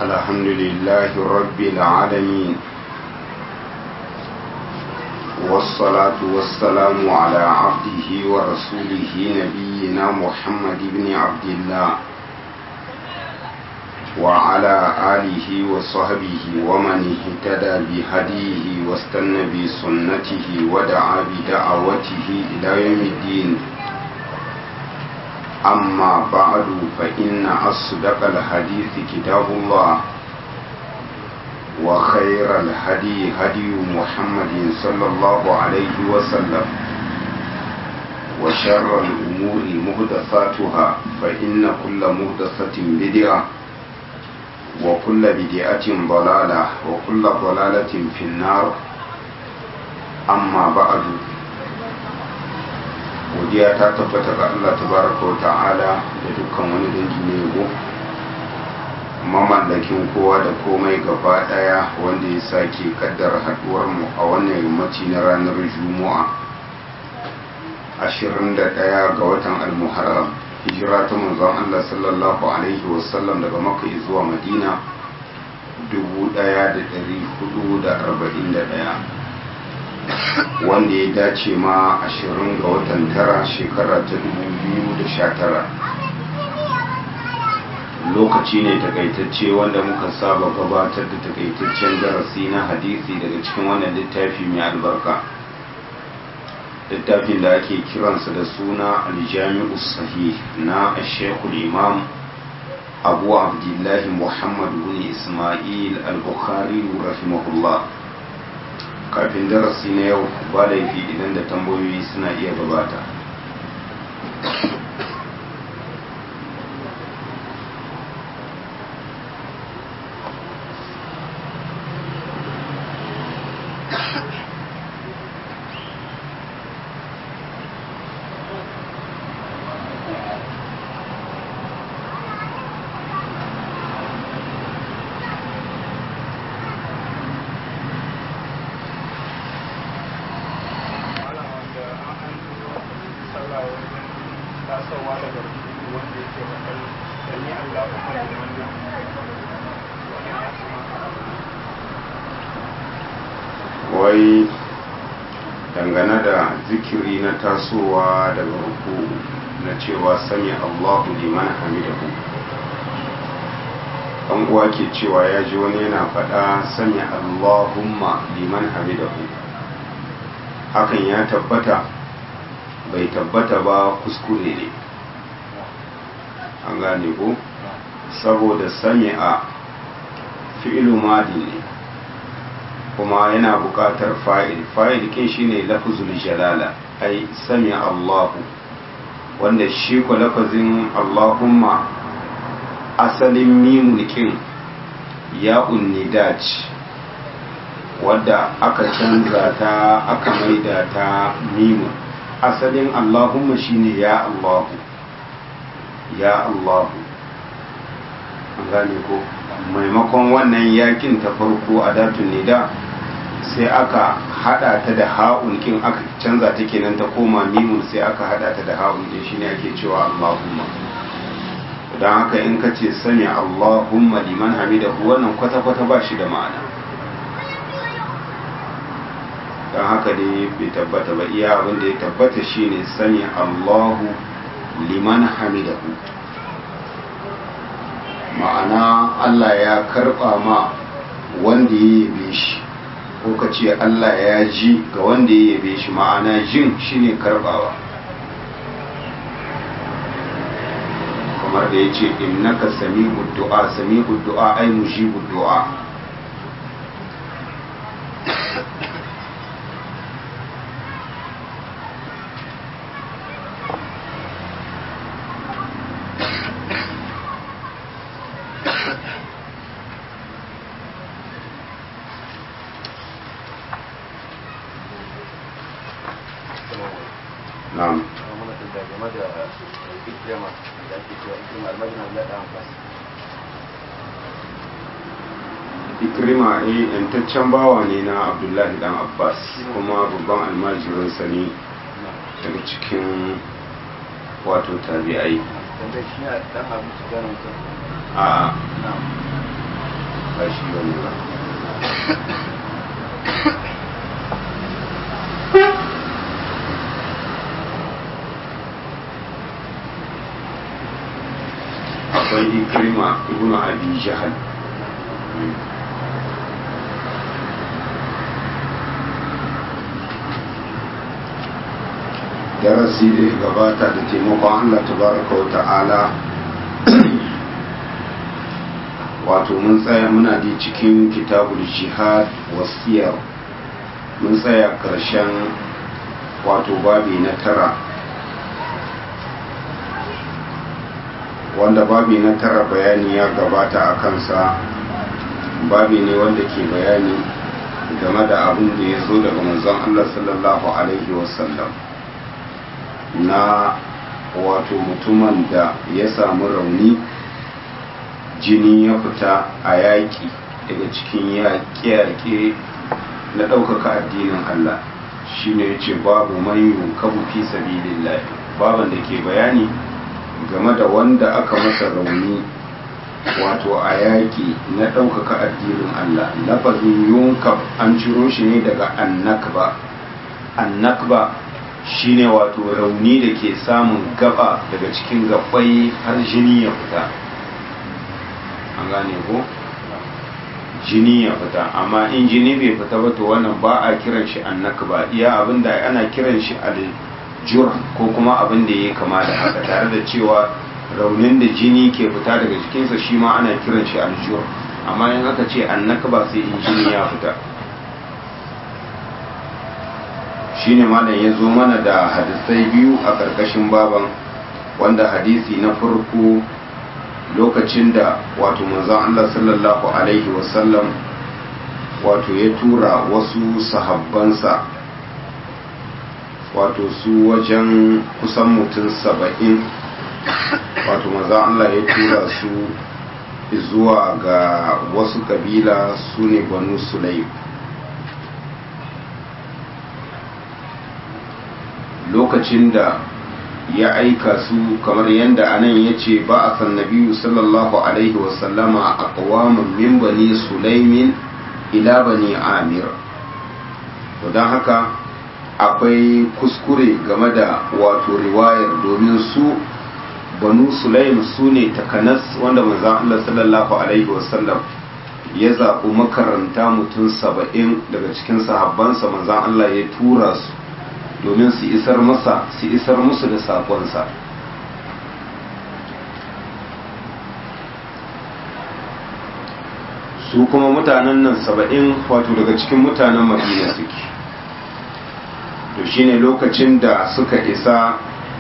الحمد لله رب العالمين والصلاة والسلام على عبده ورسوله نبينا محمد بن عبد الله وعلى آله وصحبه ومن اهتدى بهديه واستنى بسنته ودعا بدعوته إلى يوم الدين أما بعد فإن أصدق الحديث كتاب الله وخير الهدي هدي محمد صلى الله عليه وسلم وشر الأمور مهدثاتها فإن كل مهدثة بدعة وكل بدعة ضلالة وكل ضلالة في النار أما بعد godiya ta tabbata ga Allah tabaraka wa ta'ala da dukkan wani dangi ne yabo mamallakin kowa da komai gaba daya wanda ya sake kaddara haduwar mu a wannan yammaci na ranar juma'a 21 ga watan al-muharram hijira ta manzon Allah sallallahu alaihi wasallam daga makka zuwa madina 1441 wanda ya dace ma ashirin ga watan tara shekara ta tara. lokaci ne takaitacce wanda muka saba gabatar da takaitaccen darasi na hadisi daga cikin wannan littafi mai albarka littafin da ake kiransa da suna aljami'u sahih na shekul imam abu abdullahi muhammad bin ismail al-bukhari rahimahullah kafin darasi na yau ba laifi idan da tambayoyi suna iya gabata wai dangane da zikiri na tasowa daga ruku na cewa sami allahu liman hamidahu an uwa ke cewa ya ji wani yana faɗa sami allahumma liman hamidahu hakan ya tabbata bai tabbata ba kuskure ne an gane ko saboda sami a fi'ilu madi ne kuma yana buƙatar fa'il fa'il kin shine lafzul jalala ai sami Allahu wanda shi ko lafazin Allahumma asalin mimun kin ya unnidaj wadda aka canza ta aka maida ta mimun asalin Allahumma shine ya Allahu ya Allahu an gane ko maimakon wannan yakin ta farko a datun nida sai aka hada ta da ha'un kin aka canza ta kenan ta koma mimun sai aka hada ta da ha'un din shine ake cewa Allahumma don haka in ka ce sami Allahumma liman hamidahu wannan kwata-kwata ba shi da ma'ana don haka dai bai tabbata ba iya abin da ya tabbata shine sami Allahu liman hamidahu ma'ana Allah ya karba ma wanda ya yabe shi ko ka ce Allah ya ji ga wanda ya yabe shi ma'ana jin shine karbawa kamar da ya ce innaka sami'ud du'a sami'ud du'a ai mujibud du'a na'am ikrima eh yantaccen bawa ne na abdullahi dan abbas kuma babban almajirinsa ne daga cikin wato tabi'ai wanda shi ne dan abu su gano ta a na ba shi wani ba akwai ikrima ibn abi jahal darasi da ya gabata da taimakon Allah tabaraka wa ta'ala wato mun tsaya muna da cikin kitabul jihad wasiyar mun tsaya karshen wato babi na tara wanda babi na tara bayani ya gabata a kansa babi ne wanda ke bayani game da abin da ya zo daga manzon Allah sallallahu alaihi wasallam na wato mutumin da ya samu rauni jini ya fita a yaƙi daga cikin yaƙe-yaƙe na ɗaukaka addinin Allah shine ya ce babu man kabu fi sabilillah baban da ke bayani game da wanda aka masa rauni wato a yaƙi na ɗaukaka addinin Allah lafazin yunkab an ciro shi ne daga annakba annakba shine wato rauni da ke samun gaba daga cikin gabbai har jini ya fita an gane ko jini ya fita amma in jini bai fita ba to wannan ba a kiran shi annakba iya abinda ana kiran shi aljur ko kuma abin da ya kama da haka tare da cewa raunin da jini ke fita daga jikinsa shi ma ana kiran shi aljur amma in aka ce annakba sai in jini ya fita shine malam ya zo mana da hadisai biyu a ƙarƙashin baban wanda hadisi na farko lokacin da wato manzon Allah sallallahu alaihi wasallam wato ya tura wasu sahabbansa wato su wajen kusan mutum saba'in wato manzon Allah ya tura su zuwa ga wasu kabila su ne banu sulaim lokacin da ya aika su kamar yadda anan ya ce ba a san nabiyu sallallahu alaihi wasallama a kawamin min bani sulaimin ila bani amir don haka akwai kuskure game da wato riwayar domin su banu sulaim su ne takanas wanda manzan Allah sallallahu alaihi wasallam ya zaɓi makaranta mutum saba'in daga cikin sahabbansa manzan Allah ya tura su domin su isar masa su isar musu da sakonsa su kuma mutanen nan saba'in wato daga cikin mutanen madina suke to shine lokacin da suka isa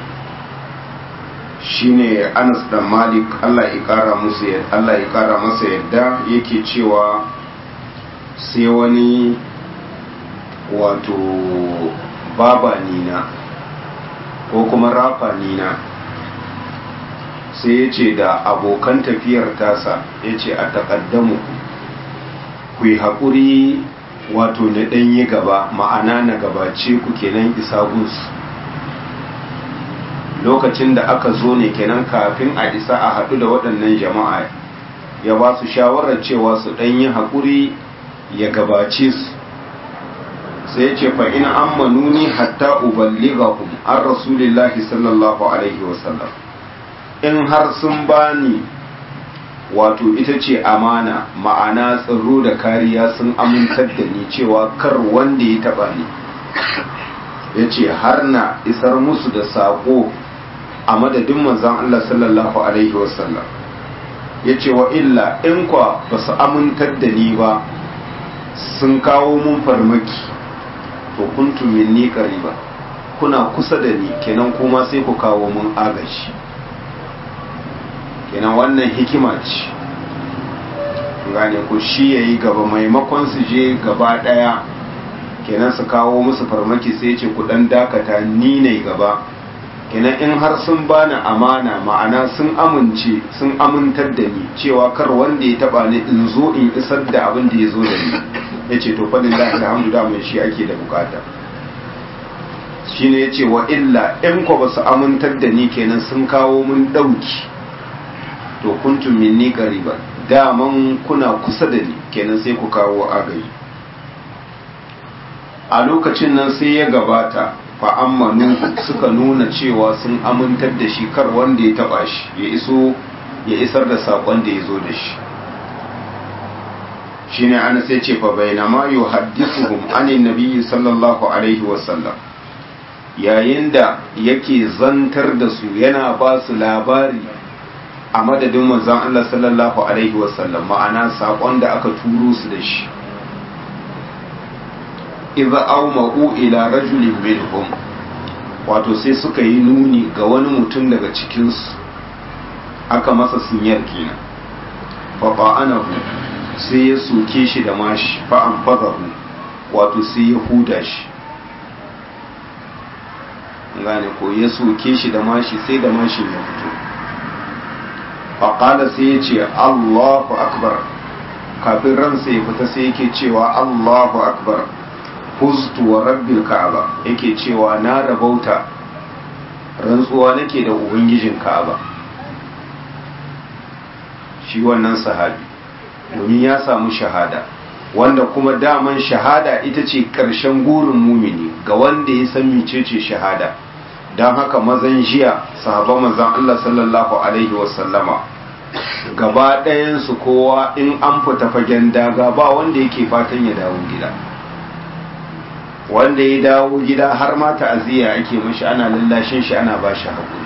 shine anas da malik allah ya kara musu allah ya kara masa yadda yake cewa sai wani wato baba nina ko kuma rafa nina sai ya ce da abokan tafiyar tasa ya ce a taƙaddamu ku yi haƙuri wato na ɗanyi gaba ma'ana na gabace ku kenan isa gunsu lokacin da aka zo ne kenan kafin a isa a haɗu da waɗannan jama'a ya ba su shawarar cewa su ɗanyi haƙuri ya gabace su sai ce fa in ammanuni hatta uballighahum an rasulillahi sallallahu alaihi wasallam in har sun bani wato ita ce amana ma'ana tsaro da kariya sun amintar da ni cewa kar wanda ya taba ni ya ce har na isar musu da saƙo a madadin manzan Allah sallallahu alaihi wasallam ya ce wa illa in kwa ba su amintar da ni ba sun kawo mun farmaki to kuntum minni qariba kuna kusa da ni kenan kuma sai ku kawo mun agashi kenan wannan hikima ce gane ku shi yayi gaba maimakon su je gaba daya kenan su kawo musu farmaki sai ce ku dan dakata ni ne gaba kenan in har sun bani amana ma'ana sun amince sun amintar da ni cewa kar wanda ya taba ni in zo in isar da abin da ya zo da ni ya ce to fadin da alhamdu da mai shi ake da bukata shi ne ya ce wa illa in ko ba su amintar da ni kenan sun kawo mun ɗauki to kuntum minni qariban daman kuna kusa da ni kenan sai ku kawo agayi a lokacin nan sai ya gabata fa'ammanu suka nuna cewa sun amintar da shi kar wanda ya taba shi ya iso ya isar da saƙon da ya zo da shi shi ne ana sai ce fa bainama yu haddisuhum anin nabiyyi sallallahu alaihi wasallam yayin da yake zantar da su yana ba su labari a madadin manzon Allah sallallahu alaihi wasallam ma'ana saƙon da aka turo su da shi idza awma'u ila rajulin minhum wato sai suka yi nuni ga wani mutum daga cikinsu aka masa sinyar kenan fa ba'anahu sai ya soke shi da mashi fa an fadahu wato sai ya huda shi gane ko ya soke shi da mashi sai da mashin ya fito faƙala sai ya ce allahu akbar kafin ransa ya fita sai yake cewa allahu akbar huztu wa rabbil ka'aba yake cewa na rabauta rantsuwa nake da ubangijin ka'aba shi wannan sahabi domin ya samu shahada wanda kuma daman shahada ita ce ƙarshen gurin mumini ga wanda ya san mecece shahada don haka mazan jiya sahabban manzan Allah sallallahu alaihi wasallama gaba ɗayansu kowa in an fita fagen daga ba wanda yake fatan ya dawo gida wanda ya dawo gida har ma ta'aziyya ake mashi ana lallashin shi ana ba shi haƙuri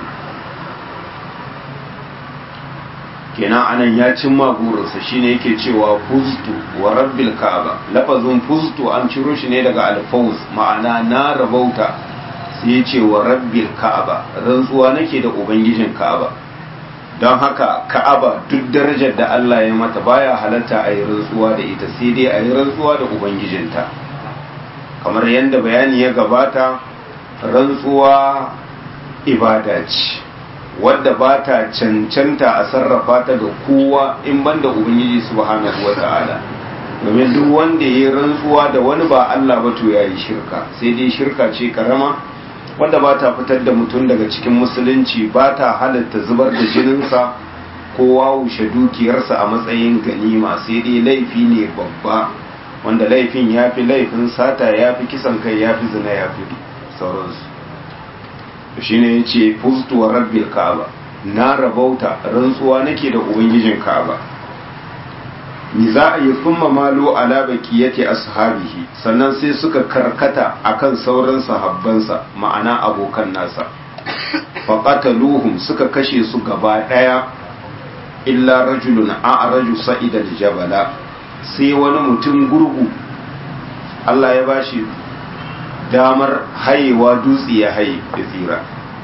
kenan anan ya cimma burinsa shine yake cewa fuztu wa rabbil ka'aba lafazin fuztu an ciro shi ne daga alfawz ma'ana na rabauta sai ya ce wa rabbil ka'aba rantsuwa nake da ubangijin ka'aba don haka ka'aba duk darajar da Allah ya mata baya halatta a yi rantsuwa da ita sai dai a yi rantsuwa da ubangijinta kamar yadda bayani ya gabata rantsuwa ibada ce wadda ba ta cancanta a sarrafa ta ga kowa in banda ubangiji subhanahu wa ta'ala domin duk wanda ya yi rantsuwa da wani ba Allah ba to ya yi shirka sai dai shirka ce karama wanda ba ta fitar da mutum daga cikin musulunci ba ta halatta zubar da jininsa ko wawushe dukiyarsa a matsayin ganima sai dai laifi ne babba wanda laifin ya fi laifin sata ya fi kisan kai ya fi zina ya fi sauransu shi ne ya ce fustuwar rabbil ka'aba na rabauta rantsuwa nake da ubangijin ka'aba ni za a yi summa malo ala bakiyati ashabihi sannan sai suka karkata akan sauran sahabbansa ma'ana abokan nasa faqataluhum suka kashe su gaba daya illa rajulun a'raju sa'ida jabala sai wani mutum gurgu Allah ya bashi damar hayewa dutse ya haye da tsira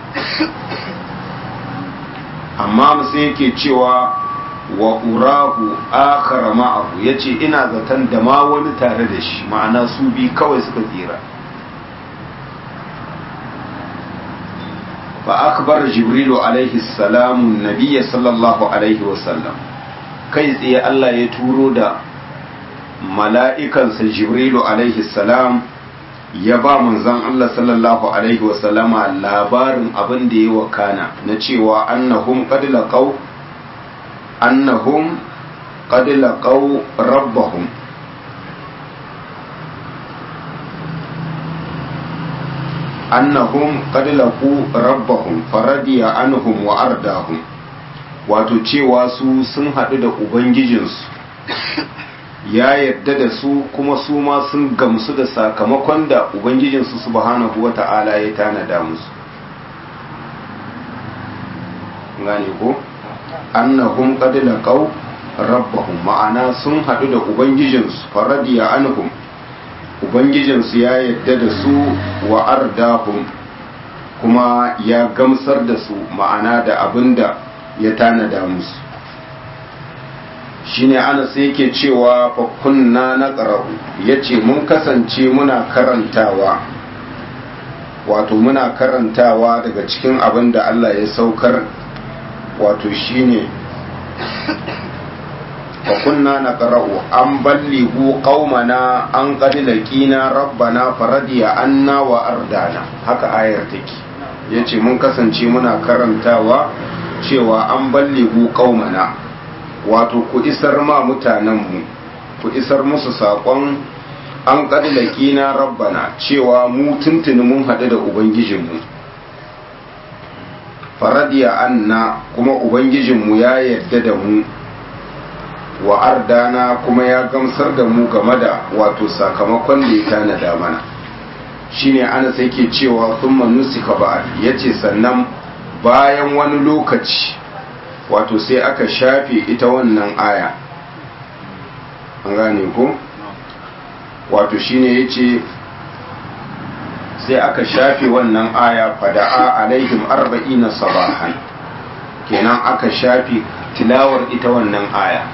amma musu yake cewa wa urahu akhara ma'ahu yace ina zaton da ma wani tare da shi ma'ana su bi kawai suka tsira fa akbar jibrilu alaihi salamu nabiyya sallallahu alaihi wasallam kai tsaye Allah ya turo da mala'ikansa jibrilu alaihi salam ya ba manzon Allah sallallahu alaihi wasallama labarin abin da ya wakana na cewa annahum qad laqaw annahum qad laqaw rabbahum annahum qad laqu rabbahum faradiya anhum wa ardahum wato cewa su sun haɗu da ubangijinsu ya yarda da su kuma su ma sun gamsu da sakamakon da ubangijinsu subhanahu wata'ala ya tanada musu gane ko annahum qad laqaw rabbahum ma'ana sun hadu da ubangijinsu faradiya anhum ubangijinsu ya yarda da su wa ardahum kuma ya gamsar da su ma'ana da abinda ya tanada musu shine ana sai yake cewa fa kunna na ƙararru ya ce mun kasance muna karantawa wato muna karantawa daga cikin abin da Allah ya saukar wato shine fa kunna na ƙararru an ballihu qaumana an qad laqina rabbana faradiya anna wa ardana haka ayar take yace mun kasance muna karantawa cewa an ballihu qaumana wato ku isar ma mutanenmu ku isar musu saƙon an ƙadilaki na rabbana cewa mu tuntuni mun haɗu da ubangijinmu faradiya anna kuma ubangijinmu ya yarda da mu wa ardana kuma ya gamsar da mu game da wato sakamakon da ya tanada mana shine ana sai ke cewa thumma nusika ba'd yace sannan bayan wani lokaci wato sai aka shafe ita wannan aya an gane ko wato shine yace sai aka shafe wannan aya fada'a alaihim arba'ina sabahan kenan aka shafe tilawar ita wannan aya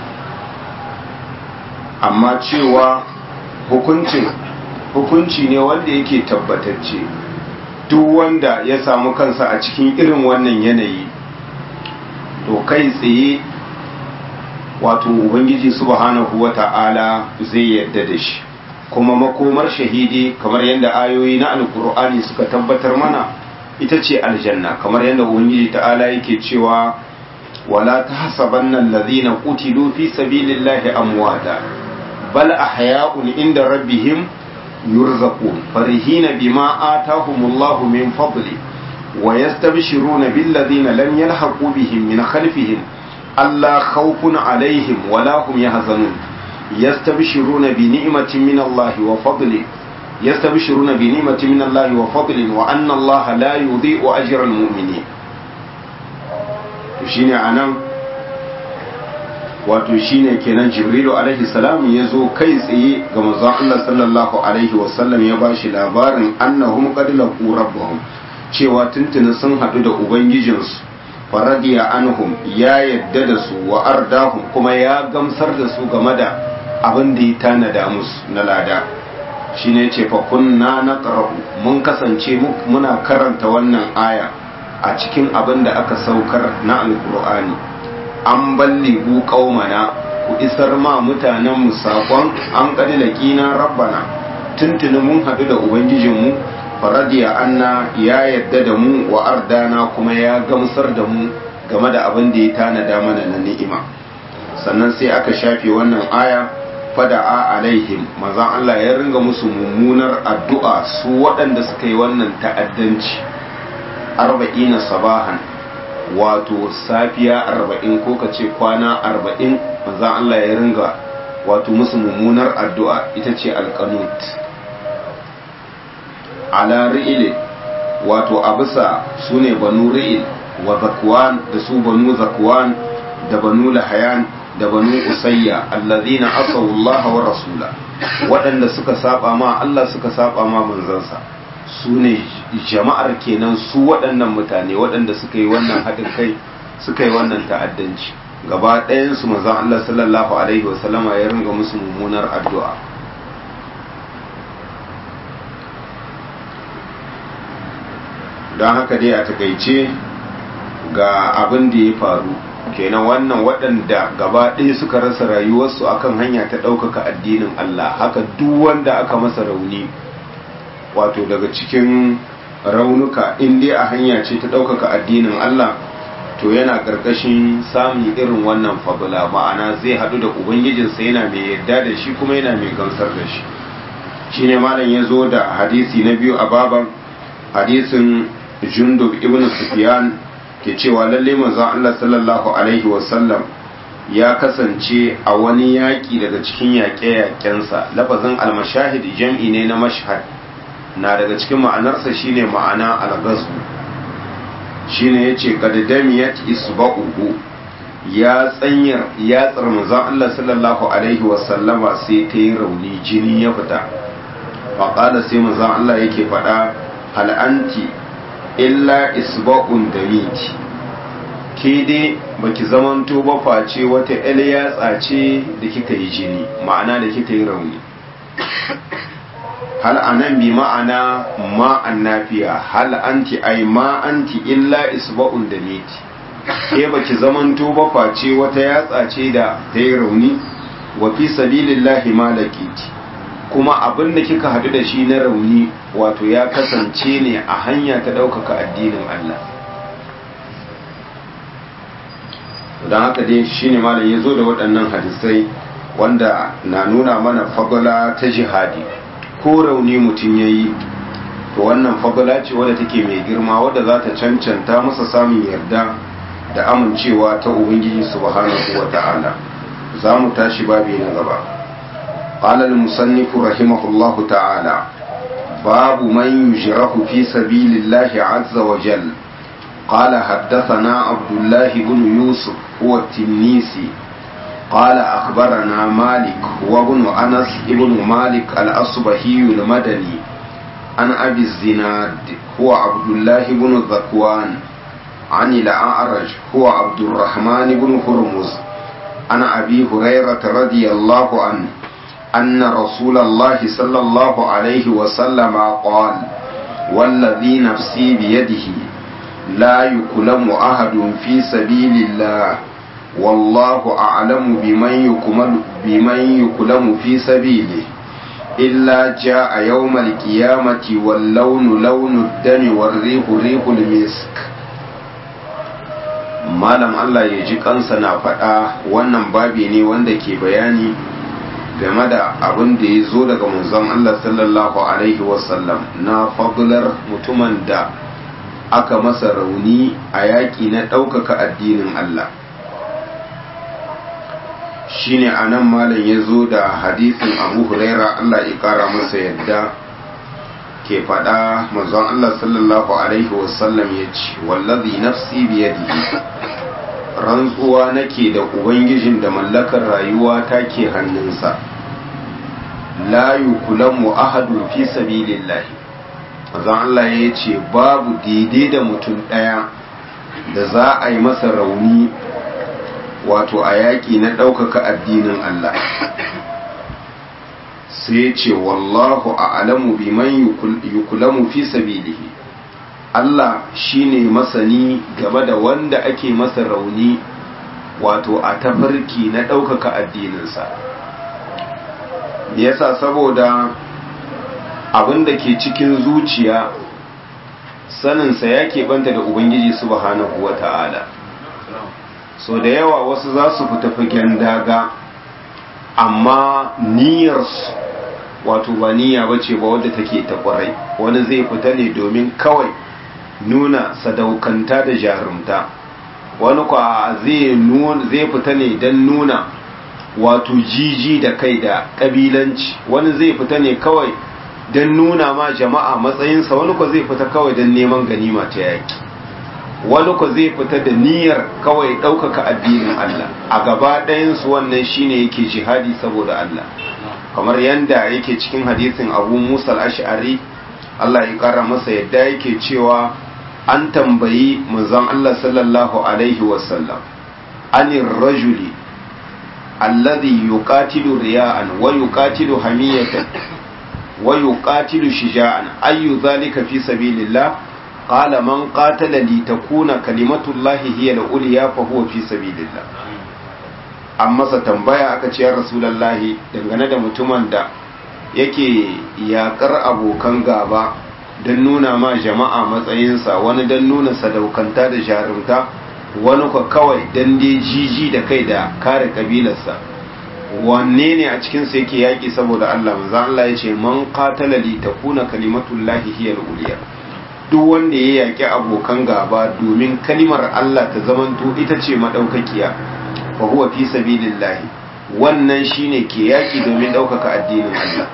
amma cewa hukuncin hukunci ne wanda yake tabbatacce duk wanda ya samu kansa a cikin irin wannan yanayi to kai tsaye wato ubangiji subhanahu wata'ala zai yarda da shi kuma makomar shahidi kamar yadda ayoyi na alkur'ani suka tabbatar mana ita ce aljanna kamar yadda ubangiji ta'ala yake cewa wala tahsabanna alladhina qutilu fi sabilillahi amwata bal ahya'un inda rabbihim yurzaqun farihina bima atahumullahu min fadli wa yastabshiruna billadhina lam yalhaqu bihim min khalfihim alla khawfun alaihim wala hum yahzanun yastabshiruna bi ni'matin min Allah wa fadli yastabshiruna bi ni'matin min Allah wa fadlin wa anna Allah la yudhi'u ajra al-mu'minin shine anan wato shine kenan jibrilu alaihi salam ya zo kai tsaye ga manzon Allah sallallahu alaihi wasallam ya bashi labarin annahum qad laqu rabbahum cewa tuntuni sun hadu da ubangijinsu faradiya anhum ya yadda da su wa ardahum kuma ya gamsar da su game da abin da ya tanada musu na lada shine yace fa kunna naqra'u mun kasance muna karanta wannan aya a cikin abin da aka saukar na alqur'ani an balligu qaumana ku isar ma mutanen mu sakon an kadila kina rabbana tuntuni mun hadu da ubangijinmu faradiya anna ya yadda da mu wa ardana kuma ya gamsar da mu game da abin da ya tanada mana na ni'ima sannan sai aka shafe wannan aya fada'a alaihim mazan Allah ya ringa musu mummunar addu'a su waɗanda suka yi wannan ta'addanci arba'ina sabahan wato safiya arba'in ko ka ce kwana arba'in mazan Allah ya ringa wato musu mummunar addu'a ita ce alkanut ala ri'il wato a bisa su ne banu ri'il wa zakwan da su banu zakwan da banu lahayan da banu usayya allazina asaw Allah wa rasula waɗanda suka saba ma Allah suka saba ma manzansa su ne jama'ar kenan su waɗannan mutane waɗanda suka yi wannan haɗin kai suka yi wannan ta'addanci gaba ɗayan su manzon Allah sallallahu alaihi wasallama ya ringa musu mummunar addu'a don haka dai a takaice ga abin da ya faru kenan wannan waɗanda gaba ɗaya suka rasa rayuwarsu akan hanya ta ɗaukaka addinin Allah haka duk wanda aka masa rauni wato daga cikin raunuka in dai a hanya ce ta ɗaukaka addinin Allah to yana ƙarƙashin samun irin wannan fabula ma'ana zai haɗu da ubangijinsa yana mai yarda da shi kuma yana mai gamsar da shi shine malam ya zo da hadisi na biyu a baban hadisin jundub ibn sufyan ke cewa lalle manzon Allah sallallahu alaihi wasallam ya kasance a wani yaƙi daga cikin yaƙe-yaƙensa lafazin almashahid jam'i ne na mashhad na daga cikin ma'anarsa shine ma'ana algazu shine yace qadamiyat isba'uhu ya tsanyar ya tsar manzon Allah sallallahu alaihi wasallama sai ta yi rauni jini ya fita faqala sai manzon Allah yake faɗa hal anti illa isba'un da miti ke dai baki zamanto ba face wata el yatsa ce da kika yi jini ma'ana da kika yi rauni hal anan bi ma'ana ma annafiya hal anti ai ma anti illa isba'un da miti ke baki zamanto ba face wata yatsa ce da ta yi rauni wa fi sabilillahi ma laqiti kuma abin da kika hadu da shi na rauni wato ya kasance ne a hanya ta ɗaukaka addinin Allah don haka dai shine malam ya zo da waɗannan hadisai wanda na nuna mana fagala ta jihadi ko rauni mutum ya yi to wannan fagala ce wadda take mai girma wadda za ta cancanta masa samun yarda da amincewa ta ubangiji subhanahu wa ta'ala za mu tashi babi na gaba قال المصنف رحمه الله تعالى باب من يجرح في سبيل الله عز وجل قال حدثنا عبد الله بن يوسف هو التنيسي قال أخبرنا مالك وابن أنس ابن مالك الأصبهي المدني عن أبي الزناد هو عبد الله بن ذكوان عن الأعرج هو عبد الرحمن بن هرمز عن أبي هريرة رضي الله عنه أن رسول الله صلى الله عليه وسلم قال والذي نفسي بيده لا يكلم أحد في سبيل الله والله أعلم بمن يكمل بمن يكلم في سبيله إلا جاء يوم القيامة واللون لون الدم والريح ريح المسك malam Allah ya ji kansa na faɗa wannan babi ne wanda ke bayani game da abin da ya zo daga manzon Allah sallallahu alaihi wasallam na fadlar mutumin da aka masa rauni a yaƙi na ɗaukaka addinin Allah shine a nan malam ya zo da hadisin abu huraira Allah ya ƙara masa yadda ke faɗa manzon Allah sallallahu alaihi wasallam ya ce wallazi nafsi biyadihi rantsuwa nake da ubangijin da mallakar rayuwa ta ke hannunsa la yukulamu ahadun fi sabilillahi manzon Allah ya ce babu daidai da mutum ɗaya da za a yi masa rauni wato a yaƙi na ɗaukaka addinin Allah sai ce wallahu a alamu biman yukulamu fi sabilihi Allah shine masani game da wanda ake masa rauni wato a tafarki na ɗaukaka addininsa yasa saboda abin da ke cikin zuciya saninsa ya keɓanta da ubangiji subhanahu wa ta'ala so da yawa wasu za su fita fagen daga amma niyyarsu wato ba niyya ba ce ba wadda take ta kwarai wani zai fita ne domin kawai nuna sadaukanta da jarumta wani kwa zai fita ne don nuna wato jiji da kai da kabilanci wani zai fita ne kawai don nuna ma jama'a matsayinsa wani kwa zai fita kawai don neman ganima ta yaki wani kwa zai fita da niyyar kawai ɗaukaka addinin Allah a gaba ɗayansu wannan shine yake jihadi saboda Allah kamar yanda yake cikin hadisin abu musa al-ash'ari Allah ya kara masa yadda yake cewa an tambayi manzon Allah sallallahu alaihi wasallam anir rajuli alladhi yuqatilu riya'an wa yuqatilu hamiyatan wa yuqatilu shija'an ayu dhalika fi sabilillah qala man qatala li takuna kalimatullahi hiya al-ulya fa huwa fi sabilillah an masa tambaya aka ce ya rasulallahi dangane da mutumin da yake yakar abokan gaba don nuna ma jama'a matsayinsa wani don nuna sadaukanta da jarumta wani kwa kawai don dai jiji da kai da kare kabilarsa wanne ne a cikinsa yake yaƙi saboda Allah manzan Allah ya ce man qatala li takuna kalimatullahi hiya al-uliya duk wanda ya yaƙi abokan gaba domin kalimar Allah ta zamanto ita ce madaukakiya fa huwa fi sabilillahi wannan shine ke yaki domin ɗaukaka addinin Allah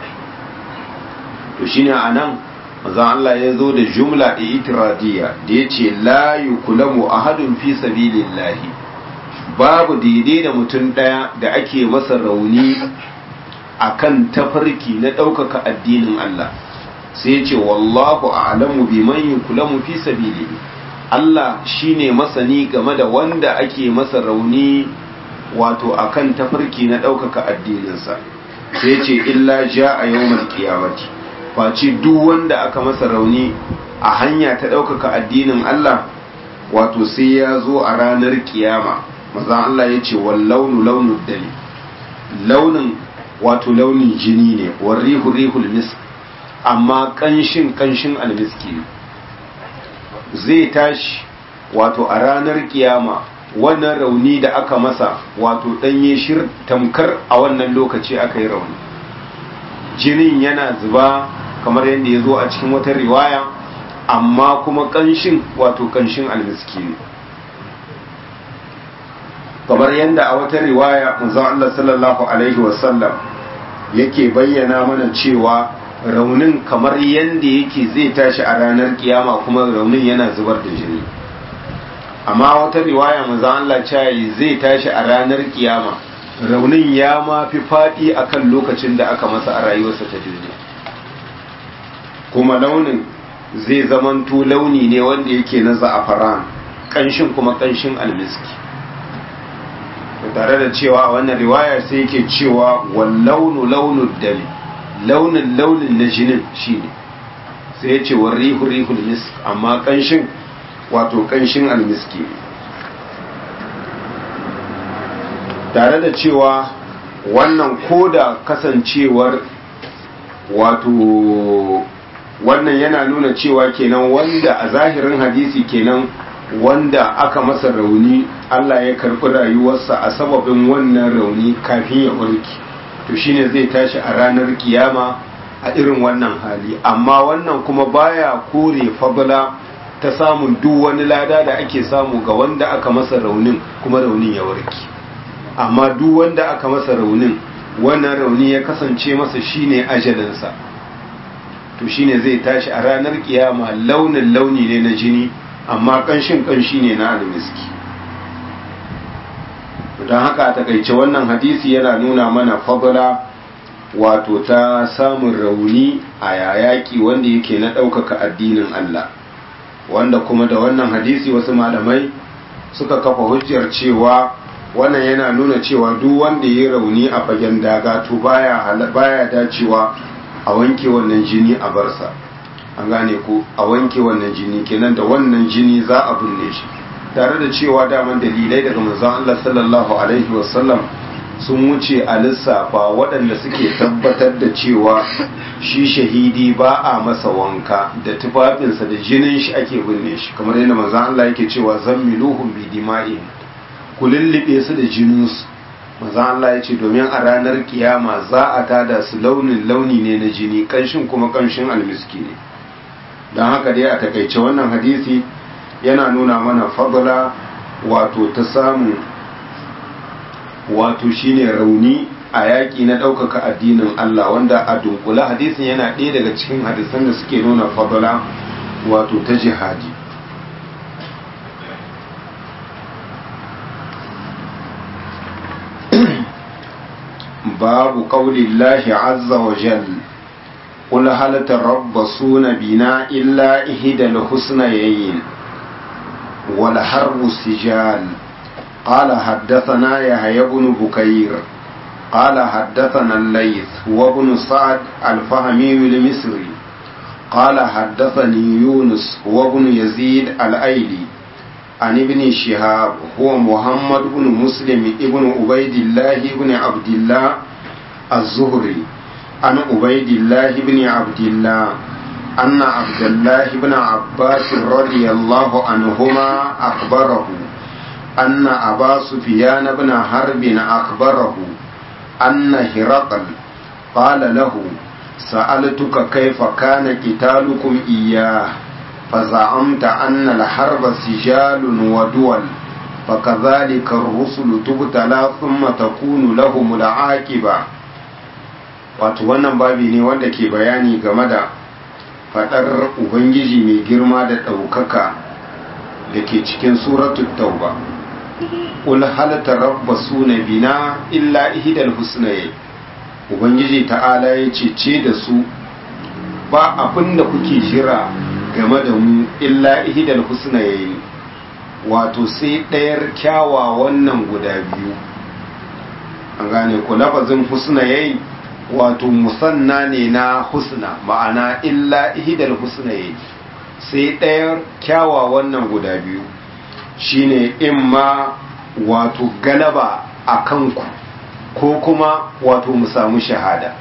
to shine anan manzon Allah ya zo da jumla itiradiyya da yace la yukulamu ahadun fi sabilillahi babu daidai da mutum ɗaya da ake masa rauni akan tafarki na ɗaukaka addinin Allah sai yace wallahu a'lamu biman yukulamu fi sabilihi Allah shine masani game da wanda ake masa rauni wato akan tafarki na ɗaukaka addininsa sai ce illa ja a yawon kiyamati face duk wanda aka masa rauni a hanya ta ɗaukaka addinin Allah wato sai ya zo a ranar kiyama mazan Allah ya ce wal launu launin dali launin wato launin jini ne wal rihu rihul misk amma kanshin kanshin almiski zai tashi wato a ranar kiyama wannan rauni da aka masa wato ɗanye shir tamkar a wannan lokaci aka yi rauni jinin yana zuba kamar yadda ya zo a cikin wata riwaya amma kuma ƙanshin wato ƙanshin almiski ne kamar yadda a wata riwaya manzon Allah sallallahu alaihi wasallam yake bayyana mana cewa raunin kamar yadda yake zai tashi a ranar kiyama kuma raunin yana zubar da jini amma wata riwaya manzon Allah cayi zai tashi a ranar kiyama raunin ya ma fi faɗi akan lokacin da aka masa a rayuwarsa ta duniya kuma launin zai zamanto launi ne wanda yake na za'afaran ƙanshin kuma ƙanshin almiski tare da cewa a wannan riwaya sai yake cewa wallaunu launu dami launin launin na jinin shine sai ya ce wa rihu rihul misk amma kanshin wato kanshin almiski tare da cewa wannan koda kasancewar wato wannan yana nuna cewa kenan wanda a zahirin hadisi kenan wanda aka masa rauni Allah ya karɓi rayuwarsa a sababin wannan rauni kafin ya warke to shine zai tashi a ranar kiyama a irin wannan hali amma wannan kuma baya kore fadla ta samun duk wani lada da ake samu ga wanda aka masa raunin kuma raunin ya warke amma duk wanda aka masa raunin wannan rauni ya kasance masa shine ajalinsa to shine zai tashi a ranar kiyama launin launi ne na jini amma kanshin kanshi ne na almiski don haka a takaice wannan hadisi yana nuna mana fadla wato ta samun rauni a yayaki wanda yake na ɗaukaka addinin Allah wanda kuma da wannan hadisi wasu malamai suka kafa hujjar cewa wannan yana nuna cewa duk wanda ya rauni a fagen daga to baya baya dacewa a wanke wannan jini a barsa an gane ko a wanke wannan jini kenan da wannan jini za a binne shi tare da cewa daman dalilai daga manzon Allah sallallahu alaihi wasallam sun wuce a lissafa waɗanda suke tabbatar da cewa shi shahidi ba a masa wanka da tufafinsa da jinin shi ake binne shi kamar yadda manzon Allah yake cewa zammiluhum bi dima'in ku lullube su da jininsu manzon Allah ya ce domin a ranar kiyama za a tada su launin launi ne na jini kanshin kuma kanshin almiski ne don haka dai a takaice wannan hadisi yana nuna mana fadla wato ta samu wato shine rauni a yaƙi na ɗaukaka addinin Allah wanda a dunkula hadisin yana ɗaya daga cikin hadisan da suke nuna fadla wato ta jihadi babu ƙaulillahi azza wa jal قل هل تربصون بنا إلا إحدى الحسنيين والحرب سجال قال حدثنا يحيى بن بكير قال حدثنا الليث وابن سعد الفهمي المصري قال حدثني يونس وابن يزيد الأيلي عن ابن شهاب هو محمد بن مسلم ابن عبيد الله بن عبد الله الزهري عن عبيد الله بن عبد الله أن عبد الله بن عباس رضي الله عنهما أخبره أن أبا سفيان بن حرب أخبره أن هرقل قال له سألتك كيف كان قتالكم إياه فزعمت أن الحرب سجال ودول فكذلك الرسل تبتلى ثم تكون لهم العاقبة wato wannan babi ne wanda ke bayani game da fadar ubangiji mai girma da ɗaukaka da ke cikin suratul tauba ƙul halata rabba suna bina illa ihidal husnaye ubangiji ta'ala ya ce da su ba abin da kuke jira game da mu illa ihidal husnaye wato sai ɗayar kyawawan nan guda biyu an gane ku lafazin husnaye wato musanna ne na husna ma'ana illa ihidal husnaye sai ɗayar kyawawan nan guda biyu shine imma wato galaba a kanku ko kuma wato mu samu shahada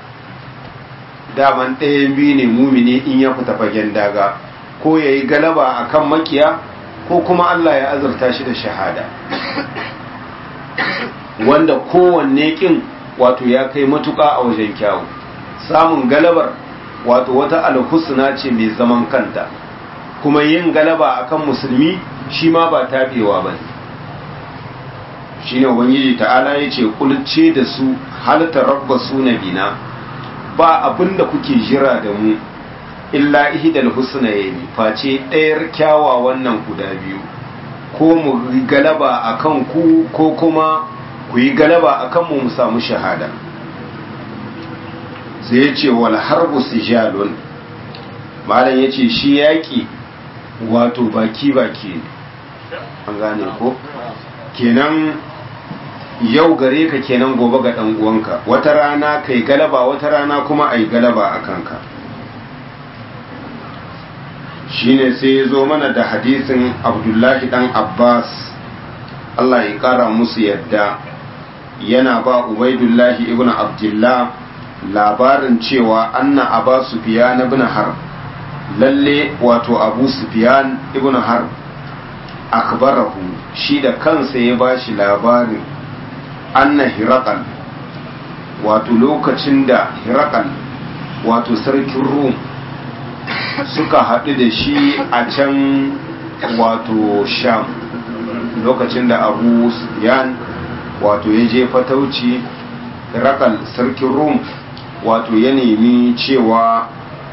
daman ɗayan biyu ne mumini in ya fita fagen daga ko ya yi galaba a kan makiya ko kuma Allah ya azurta shi da shahada wanda kowanne kin wato ya kai matuƙa a wajen kyawu samun galabar wato wata alhusna ce mai zaman kanta kuma yin galaba akan musulmi shi ma ba taɓewa ba ne shi ne ubangiji ta'ala ya ce kulce da su halitta rabba su na bina ba abin da kuke jira da mu illa ihidal husna ya yi face ɗayar kyawawan nan guda biyu ko mu galaba a kan ku ko kuma ku yi galaba a kan mu samu shahada sai ya ce wal harbu sijalun malam ya ce shi yaƙi wato baki-baki ne an gane ko kenan yau gare ka kenan gobe ga ɗan uwanka wata rana kai galaba wata rana kuma ai galaba a kanka shine sai ya zo mana da hadisin abdullahi dan abbas allah ya kara musu yadda yana ba ubaidullahi ibn abdullah labarin cewa anna aba sufiyan ibn har lalle wato abu sufiyan ibn har akbarahu shi da kansa ya bashi labarin anna hirakal wato lokacin da hirakal wato sarkin rum suka haɗu da shi a can wato sham lokacin da abu yan wato ya je fatauci rakal sarkin rum wato ya nemi cewa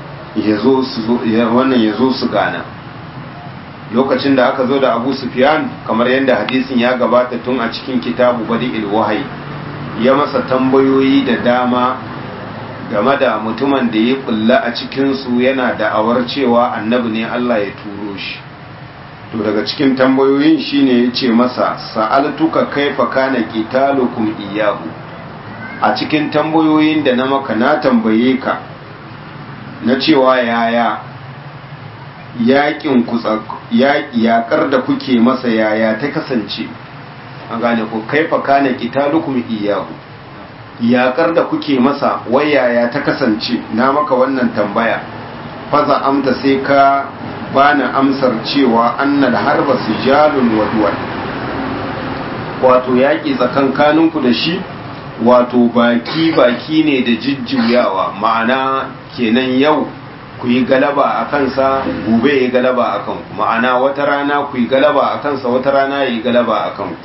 wannan ya zo su gana lokacin da aka zo da abu sufyan kamar yadda hadisin ya gabata tun a cikin kitabu badi ilwahai ya masa tambayoyi da dama game da mutumin da ya kulla a cikinsu yana da'awar cewa annabi ne Allah ya turo shi to daga cikin tambayoyin shine ya ce masa sa'altuka kaifa kana qitalukum iyyahu a cikin tambayoyin da na maka na tambaye ka na cewa yaya yaƙin ku yaƙar da kuke masa yaya ta kasance an gane ko kaifa kana qitalukum iyyahu yaƙar da kuke masa wayaya ta kasance na maka wannan tambaya faza amta sai ka bani amsar cewa annal harba sijalun waduwan wato yaƙi tsakankaninku da shi wato baki baki ne da jijjuyawa ma'ana kenan yau ku yi galaba a kansa gobe ya yi galaba a kanku ma'ana wata rana ku yi galaba a kansa wata rana ya yi galaba a kanku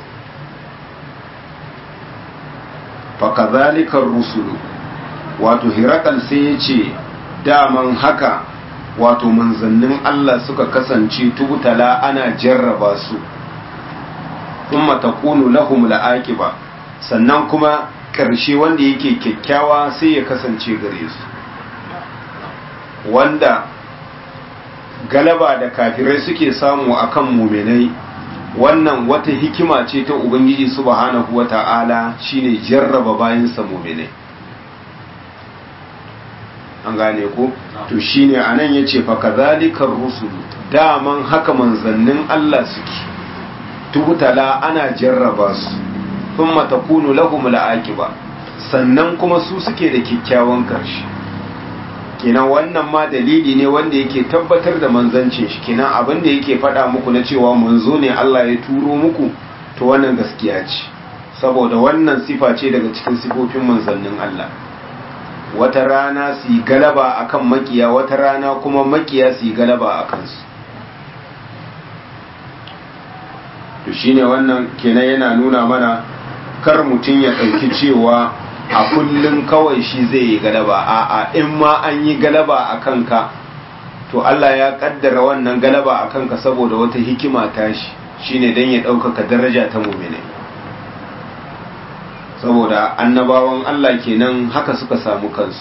fakazalikan rusulu wato hirakal sai ya ce daman haka wato manzannin Allah suka kasance tubutala ana jarraba su kuma takunu lahum la'aqiba sannan kuma ƙarshe wanda yake kyakkyawa sai ya kasance gare su wanda galaba da kafirai suke samu akan muminai wannan wata hikima ce ta ubangiji subhanahu wata'ala shine jarraba bayansa mu'minai an gane ko to shine anan yace fa kadhalikar rusul daman haka manzannin Allah suke tubutala ana jarraba su thumma takunu lahum la'aqiba sannan kuma su suke da kikkiawan karshe kenan wannan ma dalili ne wanda yake tabbatar da manzancin shi kenan abin da yake faɗa muku na cewa manzo ne Allah ya turo muku to wannan gaskiya ce saboda wannan sifa ce daga cikin sifofin manzannin Allah wata rana su yi galaba akan makiya wata rana kuma makiya su yi galaba a kansu to shine wannan kenan yana nuna mana kar mutum ya ɗauki cewa a kullum kawai shi zai yi galaba a'a in ma an yi galaba a kanka to Allah ya kaddara wannan galaba a kanka saboda wata hikima tashi shine dan ya ɗaukaka daraja ta mumine saboda annabawan Allah kenan haka suka samu kansu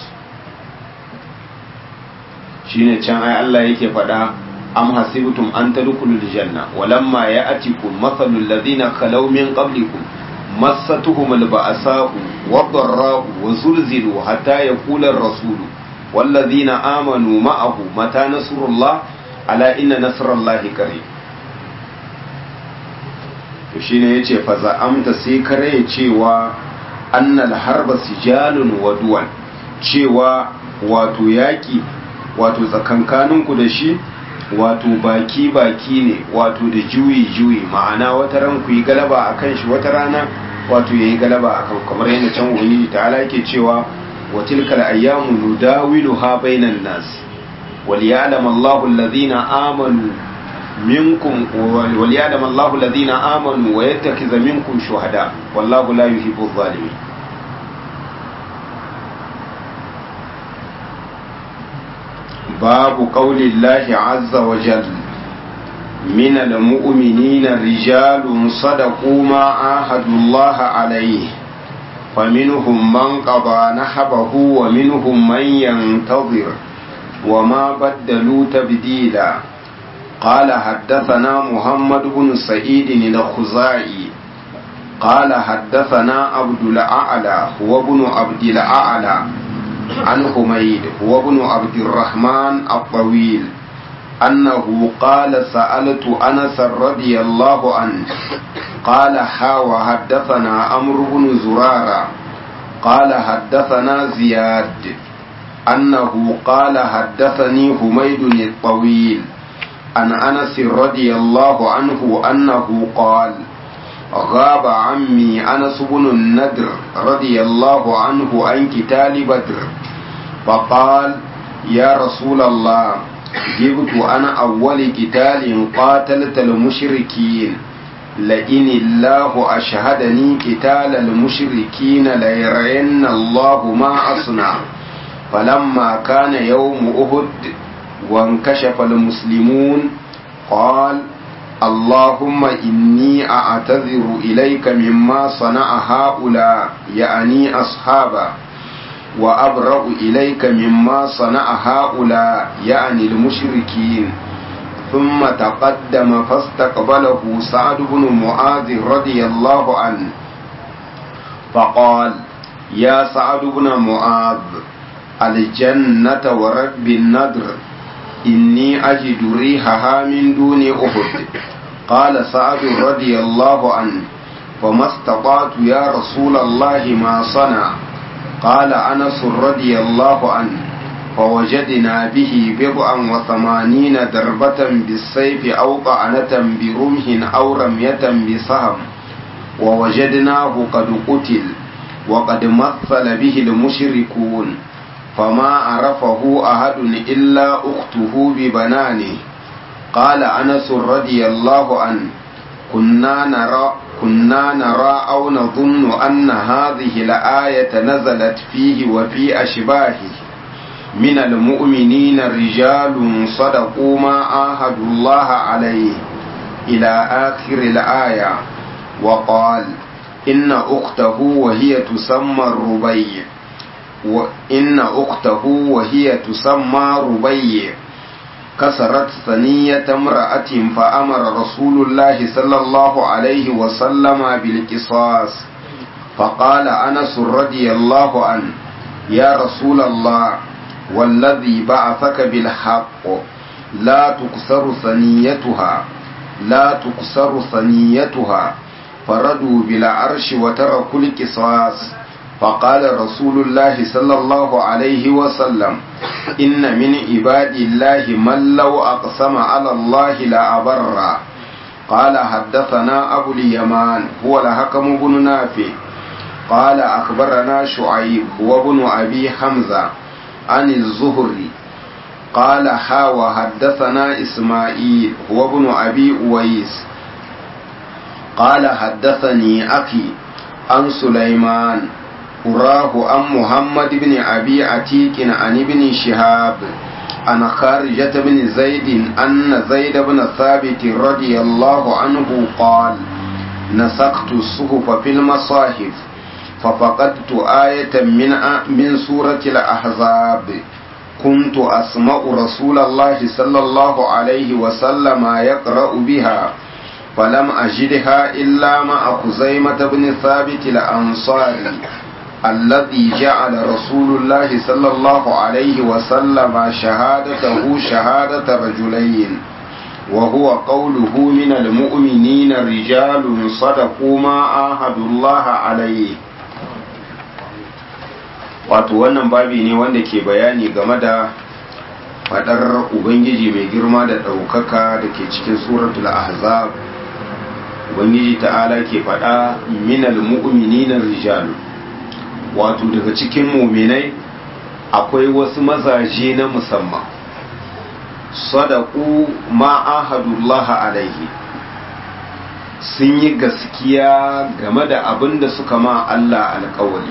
shine can ai Allah yake faɗa am hasibtum an tadkhulul janna walamma ya'tikum mathalul ladina khalaw min qablikum مستهم البأساء والضراء وزلزلوا حتى يقول الرسول والذين آمنوا معه متى نصر الله على إن نصر الله قريب shine yace fa za'amta sai kare cewa annal harba sijalun wa cewa wato yaki wato tsakankaninku da shi wato baki baki ne wato da juyi juyi ma'ana wata ran ku yi galaba akan shi wata rana wato yayi galaba akan kamar yadda can ubangiji ta'ala yake cewa wa tilkal ayyamu nudawiluha bainan nas wal ya'lam Allahu alladhina amanu minkum wal ya'lam Allahu alladhina amanu wa yattakhidha minkum shuhada wallahu la yuhibbu adh-dhalimin باب قول الله عز وجل من المؤمنين رجال صدقوا ما عاهدوا الله عليه فمنهم من قضى نحبه ومنهم من ينتظر وما بدلوا تبديلا قال حدثنا محمد بن سعيد الخزاعي قال حدثنا عبد الأعلى هو ابن عبد الأعلى عن حميد هو ابن عبد الرحمن الطويل أنه قال سألت أنس رضي الله عنه قال حا وحدثنا عمرو بن زرارة قال حدثنا زياد أنه قال حدثني حميد الطويل عن أنس رضي الله عنه أنه قال غاب عمي أنس بن الندر رضي الله عنه عن قتال بدر فقال يا رسول الله جبت أنا أول قتال قاتلت المشركين لئن الله أشهدني قتال المشركين ليرين الله ما أصنع فلما كان يوم أهد وانكشف المسلمون قال اللهم إني أعتذر إليك مما صنع هؤلاء يعني أصحابا وأبرأ إليك مما صنع هؤلاء يعني المشركين ثم تقدم فاستقبله سعد بن معاذ رضي الله عنه فقال يا سعد بن معاذ الجنة ورب النذر إني أجد ريحها من دون أحد قال سعد رضي الله عنه فما استطعت يا رسول الله ما صنع قال أنس رضي الله عنه فوجدنا به بضعا وثمانين دربة بالسيف أو طعنة برمح أو رمية بسهم ووجدناه قد قتل وقد مثل به المشركون فما عرفه أحد إلا أخته ببنانه قال أنس رضي الله عنه كنا نرى كنا نرى أو نظن أن هذه الآية نزلت فيه وفي أشباهه من المؤمنين رجال صدقوا ما عاهدوا الله عليه إلى آخر الآية وقال إن أخته وهي تسمى الربيع وإن أخته وهي تسمى ربيع كسرت ثنية امرأة فأمر رسول الله صلى الله عليه وسلم بالقصاص فقال أنس رضي الله عنه يا رسول الله والذي بعثك بالحق لا تكسر ثنيتها لا تكسر ثنيتها فردوا بالعرش وتركوا القصاص فقال رسول الله صلى الله عليه وسلم إن من عباد الله من لو أقسم على الله لأبر قال حدثنا أبو اليمان هو الحكم بن نافع قال أخبرنا شعيب هو ابن أبي حمزة عن الزهري قال حا وحدثنا إسماعيل هو ابن أبي أويس قال حدثني أخي عن سليمان أراه عن محمد بن أبي عتيك عن ابن شهاب عن خارجة بن زيد أن زيد بن ثابت رضي الله عنه قال نسقت الصحف في المصاحف ففقدت آية من من سورة الأحزاب كنت أسمع رسول الله صلى الله عليه وسلم يقرأ بها فلم أجدها إلا مع خزيمة بن ثابت الأنصاري الذي جعل رسول الله صلى الله عليه وسلم شهادته شهادة رجلين وهو قوله من المؤمنين رجال صدقوا ما عاهدوا الله عليه wato wannan babi ne wanda ke bayani game da fadar ubangiji mai girma da ɗaukaka da ke cikin suratul ahzab ubangiji ta'ala ke fada minal mu'minina rijalu wato daga cikin muminai akwai wasu mazaje na musamman sadaku ma ahadullaha alaihi sun yi gaskiya game da abin da suka ma Allah alkawali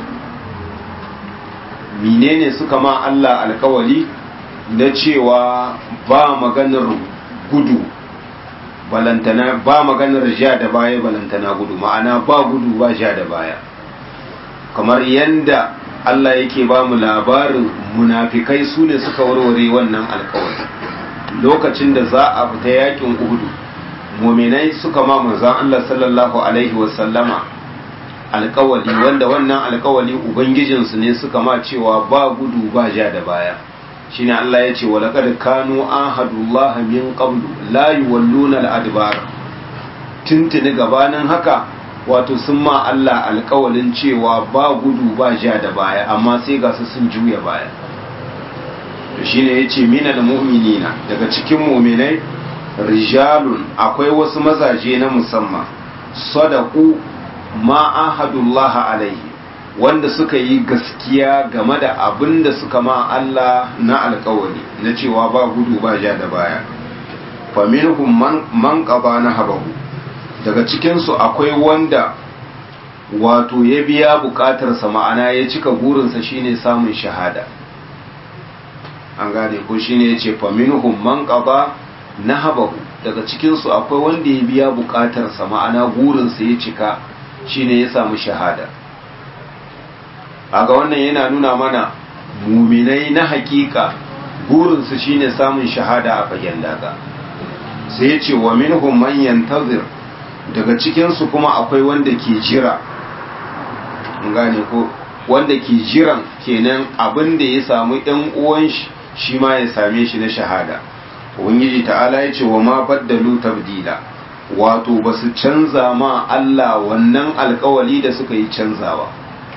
menene suka ma Allah alkawali na cewa ba maganar gudu balantana ba maganar ja da baya balantana gudu ma'ana ba gudu ba ja da baya kamar yanda Allah yake ba mu labarin munafikai su ne suka warware wannan alkawari lokacin da za a fita yakin uhudu muminai suka ma manzan Allah sallallahu alaihi wasallama alkawali wanda wannan alkawali ubangijinsu ne suka ma cewa ba gudu ba ja da baya shine Allah ya ce walaqad kanu ahadullahi min qablu la yuwalluna al-adbar tuntuni gabanin haka wato sun ma Allah alkawalin cewa ba gudu ba ja da baya amma sai ga su sun juya baya to shine yace minal mu'minina daga cikin mu'minai rijalun akwai wasu mazaje na musamman sadaku ma ahadullahi alaihi wanda suka yi gaskiya game da abin da suka ma Allah na alkawari na cewa ba gudu ba ja da baya faminhum man, man qaba na habahu daga cikinsu akwai wanda wato ya biya bukatarsa ma'ana ya cika burinsa shine samun shahada an gane ko shine ya ce faminhum man qaba na habahu daga cikinsu akwai wanda ya biya bukatarsa ma'ana burinsa ya cika shine ya samu shahada aga wannan yana nuna mana muminai na hakika burinsu shine samun shahada a fagen daga sai ya ce wa minhum man yantazir daga cikinsu kuma akwai wanda ke jira gane ko wanda ke jiran kenan abin da ya samu ɗan uwan shi shi ma ya same shi na shahada ubangiji ta'ala ya ce wa ma baddalu tabdila wato ba su canza ma Allah wannan alkawali da suka yi canzawa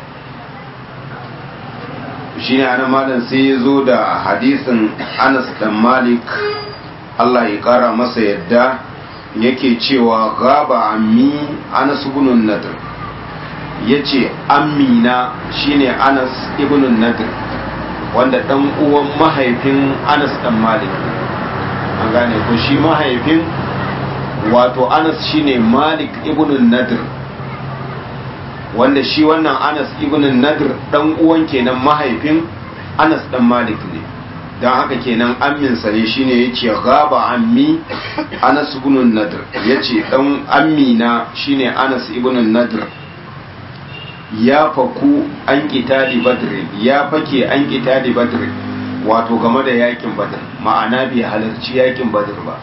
shi ne ana malam sai ya zo da hadisin anas dan malik Allah ya kara masa yadda yake cewa gaba ammi anas ibn nadr yace ammina shine anas ibn nadr wanda dan uwan mahaifin anas dan malik an gane ko shi mahaifin wato anas shine malik ibn nadr wanda shi wannan anas ibn nadr dan uwan kenan mahaifin anas dan malik ne don haka kenan amminsa ne shine ya ce gaba ammi anas ibn nadr ya ce dan ammina shine anas ibn nadr ya faku an kitali badr ya fake an kitali badr wato game da yakin badr ma'ana bai halarci yakin badr ba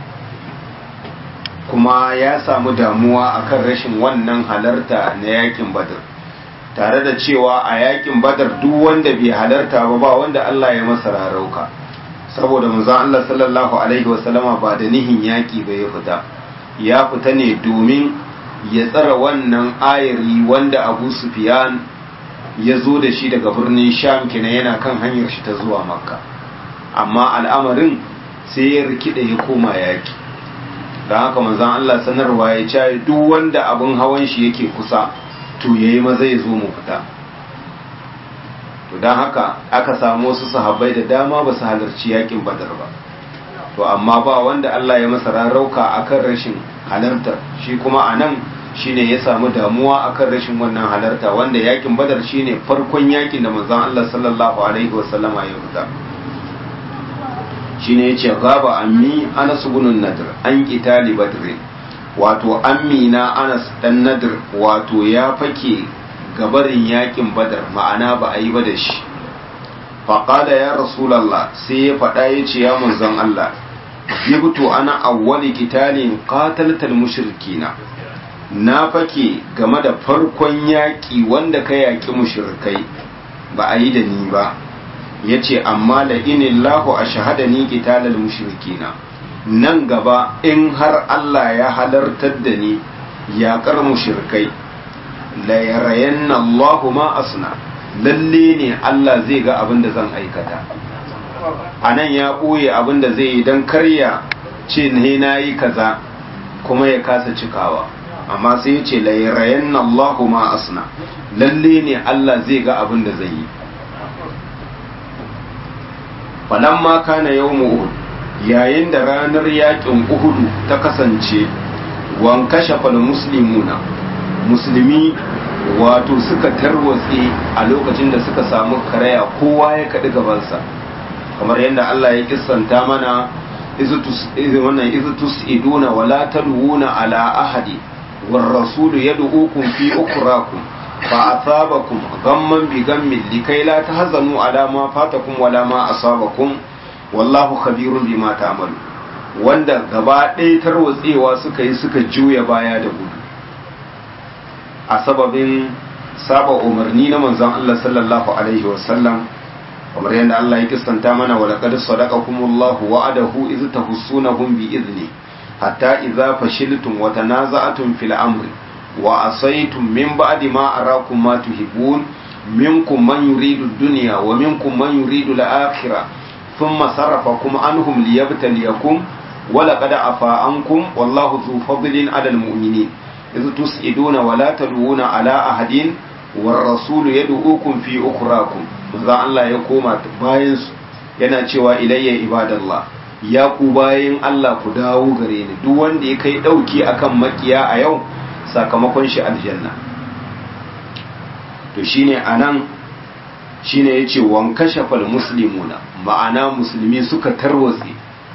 kuma ya samu damuwa akan rashin wannan halarta na yakin badr tare da cewa a yakin badar duk wanda bai halarta ba ba wanda Allah ya masa rarauka saboda manzon Allah sallallahu alaihi wasallama ba da nihin yaki ba ya fita ya fita ne domin ya tsara wannan ayari wanda Abu Sufyan ya zo da shi daga birnin Sham kenan yana kan hanyar shi ta zuwa Makka amma al'amarin sai ya rikida ya koma yaki don haka manzon Allah sanarwa ya ce duk wanda abin hawan shi yake kusa to yayi maza ya zo mu fita to don haka aka samu wasu sahabbai da dama ba su halarci yakin badar ba to amma ba wanda Allah ya masa rarauka akan rashin halartar shi kuma a nan shine ya samu damuwa akan rashin wannan halarta wanda yakin badar shine farkon yakin da manzon Allah sallallahu alaihi wasallama ya fita shine yace gaba ammi Anas ibn Nadr an qitali badr wato amina Anas dan Nadr wato ya fake gabarin yakin badar ma'ana ba a yi ba da shi faƙada ya rasulallah sai ya faɗa ya ce ya manzon Allah yibtu ana awwali kitalin qataltal mushrikina na fake game da farkon yaƙi wanda ka yaƙi mushrikai ba a yi da ni ba ya ce amma la inillahu a shahada ni qitalal mushrikina nan gaba in har Allah ya halartar da ni yaƙar mushrikai la yarayanna Allahu ma asna lalle ne Allah zai ga abin da zan aikata a nan ya ɓoye abin da zai yi don karya ce ne na yi kaza kuma ya kasa cikawa amma sai ya ce lairayen Allahu ma asna lalle ne Allah zai ga abin da zai yi falan ma kana yau uhud yayin da ranar yakin uhudu ta kasance wan kashe fal muslimuna musulmi wato suka tarwatse a lokacin da suka samu karaya kowa ya kaɗi gabansa kamar yadda Allah ya kissanta mana wannan izutus iduna wala talwuna ala ahadi war rasulu yad'ukum fi ukrakum fa asabakum ghamman bi ghammin likai la tahzanu ala ma fatakum wala ma asabakum wallahu khabirun bima ta'malu wanda gaba ɗaya tarwatsewa suka yi suka juya baya da gudu a sababin saba umarni na manzon Allah sallallahu alaihi wasallam kamar yadda Allah ya kistanta mana wa laqad sadaqakumullahu wa'adahu iz tahussunahum bi idni hatta idza fashiltum wa tanaza'tum fil amri wa asaytum min ba'di ma arakum ma tuhibbun minkum man yuridu ad-dunya wa minkum man yuridu al-akhirah thumma sarrafakum anhum liyabtaliyakum wa laqad afa ankum wallahu dhu fadlin 'ala al-mu'minin iz tus'iduna wa la talwuna 'ala ahadin war rasulu yad'ukum fi ukhrakum manzon Allah ya koma bayan su yana cewa ilayya ibadallah ya ku bayan Allah ku dawo gare ni duk wanda ya kai dauki akan makiya a yau sakamakon shi aljanna to shine anan shine yace wan kashafal muslimuna ma'ana musulmi suka tarwatse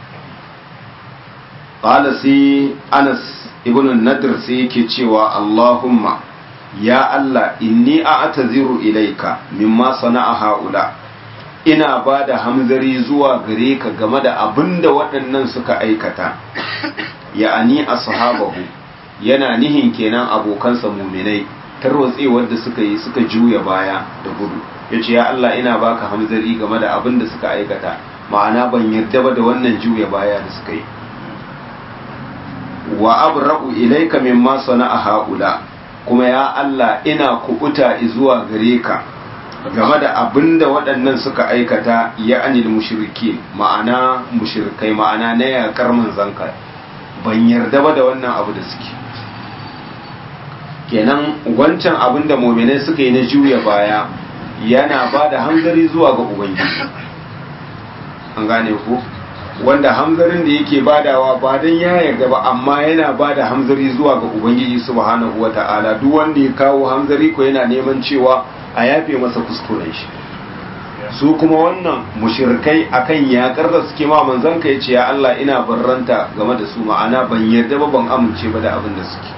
qala sai Anas ibn Nadr sai yake cewa Allahumma ya Allah inni a'taziru ilaika mimma sana'a haula ina ba da hamzari zuwa gare ka game da abin da waɗannan suka aikata ya'ani ashabahu yana nihin kenan abokansa muminai tarwatsewar da suka yi suka juya baya da gudu yace ya Allah ina baka hamzari game da abin da suka aikata ma'ana ban yarda ba da wannan juya baya da suka yi wa abra'u ilaika mimma sana'a haula kuma ya Allah ina kubuta zuwa gare ka game da abin da waɗannan suka aikata ya anil mushriki ma'ana mushrikai ma'ana na yaƙar manzanka ban yarda ba da wannan abu da suke kenan wancan abin da mominai suka yi na juya baya yana ba da hanzari zuwa ga ubangiji an gane ku wanda hamzarin da yake badawa ba don ya yarda ba amma yana bada hamzari zuwa ga ubangiji subhanahu wata'ala duk wanda ya kawo hamzari ko yana neman cewa a yafe masa kuskuren shi su kuma wannan mushirkai akan yakar da suke ma manzon ka yace ya Allah ina barranta game da su ma'ana ban yarda ba ban amince ba da abin da suke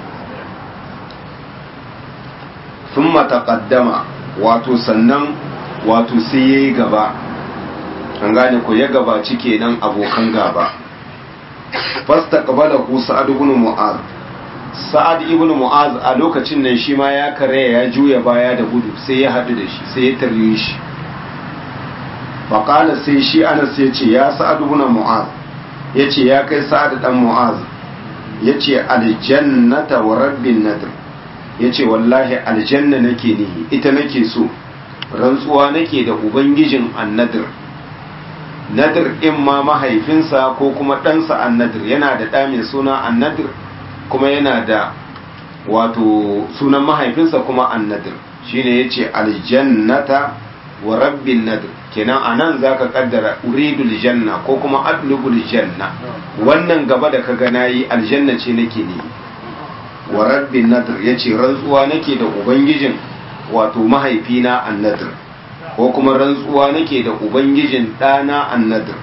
thumma taqaddama wato sannan wato sai yayi gaba an gane ko ya gabaci kenan abokan gaba fasta qabalahu sa'ad ibn mu'az sa'ad ibn mu'az a lokacin nan shi ma ya kare ya juya baya da gudu sai ya hadu da shi sai ya tarye shi faqala sai shi anas ya ce ya sa'ad ibn mu'az yace ya kai sa'ad dan mu'az yace aljannata wa rabbin nadr yace wallahi aljanna nake nihi ita nake so rantsuwa nake da ubangijin annadir nadir in ma mahaifinsa ko kuma ɗansa annadir yana da ɗa mai suna annadir kuma yana da wato sunan mahaifinsa kuma annadir shine ya ce aljannata wa rabbin nadir kenan a nan za ka kaddara uridul janna ko kuma atlubul janna wannan gaba da ka gana yi aljanna ce nake ne wa rabbin nadir ya ce rantsuwa nake da ubangijin wato mahaifina annadir ko kuma rantsuwa nake da ubangijin ɗana annadir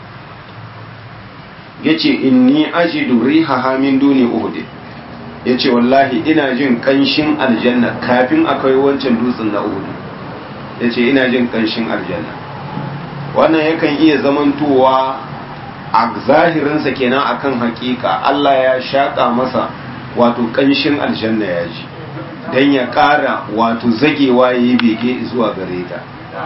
ya ce inni ajidu rihaha min duni uhud ya ce wallahi ina jin ƙanshin aljanna kafin akwai wancan dutsen na uhud ya ce ina jin ƙanshin aljanna wannan yakan iya zamantowa a zahirinsa kenan akan hakika Allah ya shaƙa masa wato ƙanshin aljanna ya ji don ya ƙara wato zagewa ya yi bege zuwa gare ta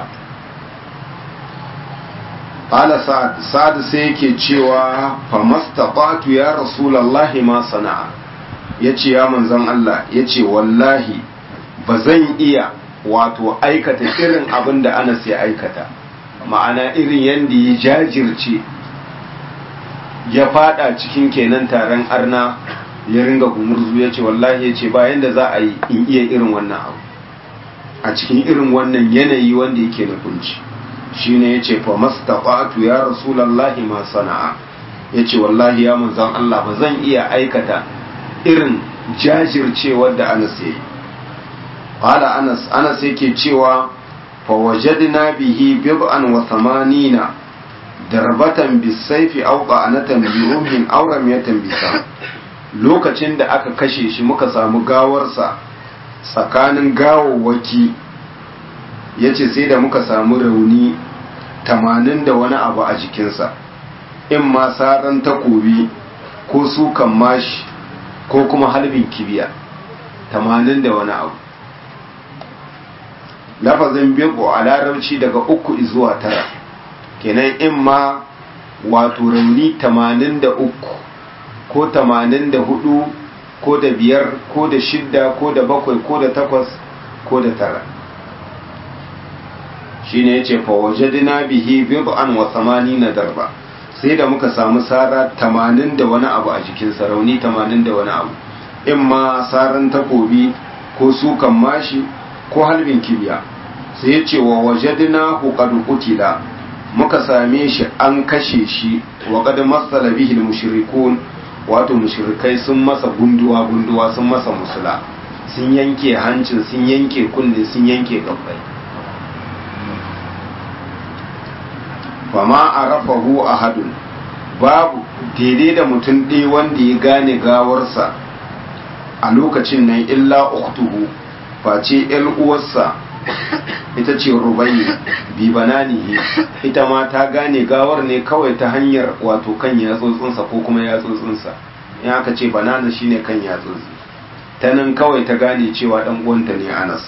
Ƙala Sa'ad, Sa'ad sai yake cewa famastaqatu ya Rasulallahi ma sana'a, ya ce ya manzan Allah, ya ce wallahi ba zan iya wato aikata irin abin da Anas ya aikata, ma'ana irin yadda ya jajirce ya fada cikin kenan taron arna ya ringa gumurzu ya ce wallahi ya ce bayan da za a yi in iya irin wannan abu a cikin irin wannan yanayi wanda yake na kunci shi ne ya ce fa mastaqatu ya rasulallahi ma sana'a ya ce wallahi ya manzan Allah ba zan iya aikata irin jajircewar da Anas ya yi qala Anas Anas yake cewa fa wajadna bihi bid'an wa thamanina darbatan bisayfi aw qa'anatan bi rumhin aw ramyatan bisa lokacin da aka kashe shi muka samu gawarsa tsakanin gawawwaki yace sai da muka samu rauni tamanin da wani abu a jikinsa in ma saran takobi ko sukan mashi ko kuma halbin kibiya tamanin da wani abu lafazin biyu a larabci daga uku zuwa tara kenan in ma wato rauni tamanin da uku ko tamanin da hudu ko da biyar ko da shidda ko da bakwai ko da takwas ko da tara shine yace fa wajadna bihi bid'an wa na darba sai da muka samu sara 80 da wani abu a jikin sarauni 80 da wani abu in ma saran takobi ko sukan mashi ko halbin kibiya sai yace wa wajadna hu qad qutila muka same shi an kashe shi wa qad masala bihi mushrikun wato mushrikai sun masa gunduwa gunduwa sun masa musula sun yanke hancin sun yanke kunne sun yanke gabbai fama a rafahu a hadun babu daidai da mutum ɗaya wanda ya gane gawarsa a lokacin nan illa uktuhu face ‘yan uwarsa ita ce rubayi bi bananihi ita ma ta gane gawar ne kawai ta hanyar wato kan yatsotsinsa ko kuma yatsotsinsa in aka ce banana shine kan yatsotsi ta nan kawai ta gane cewa ɗan uwanta ne anas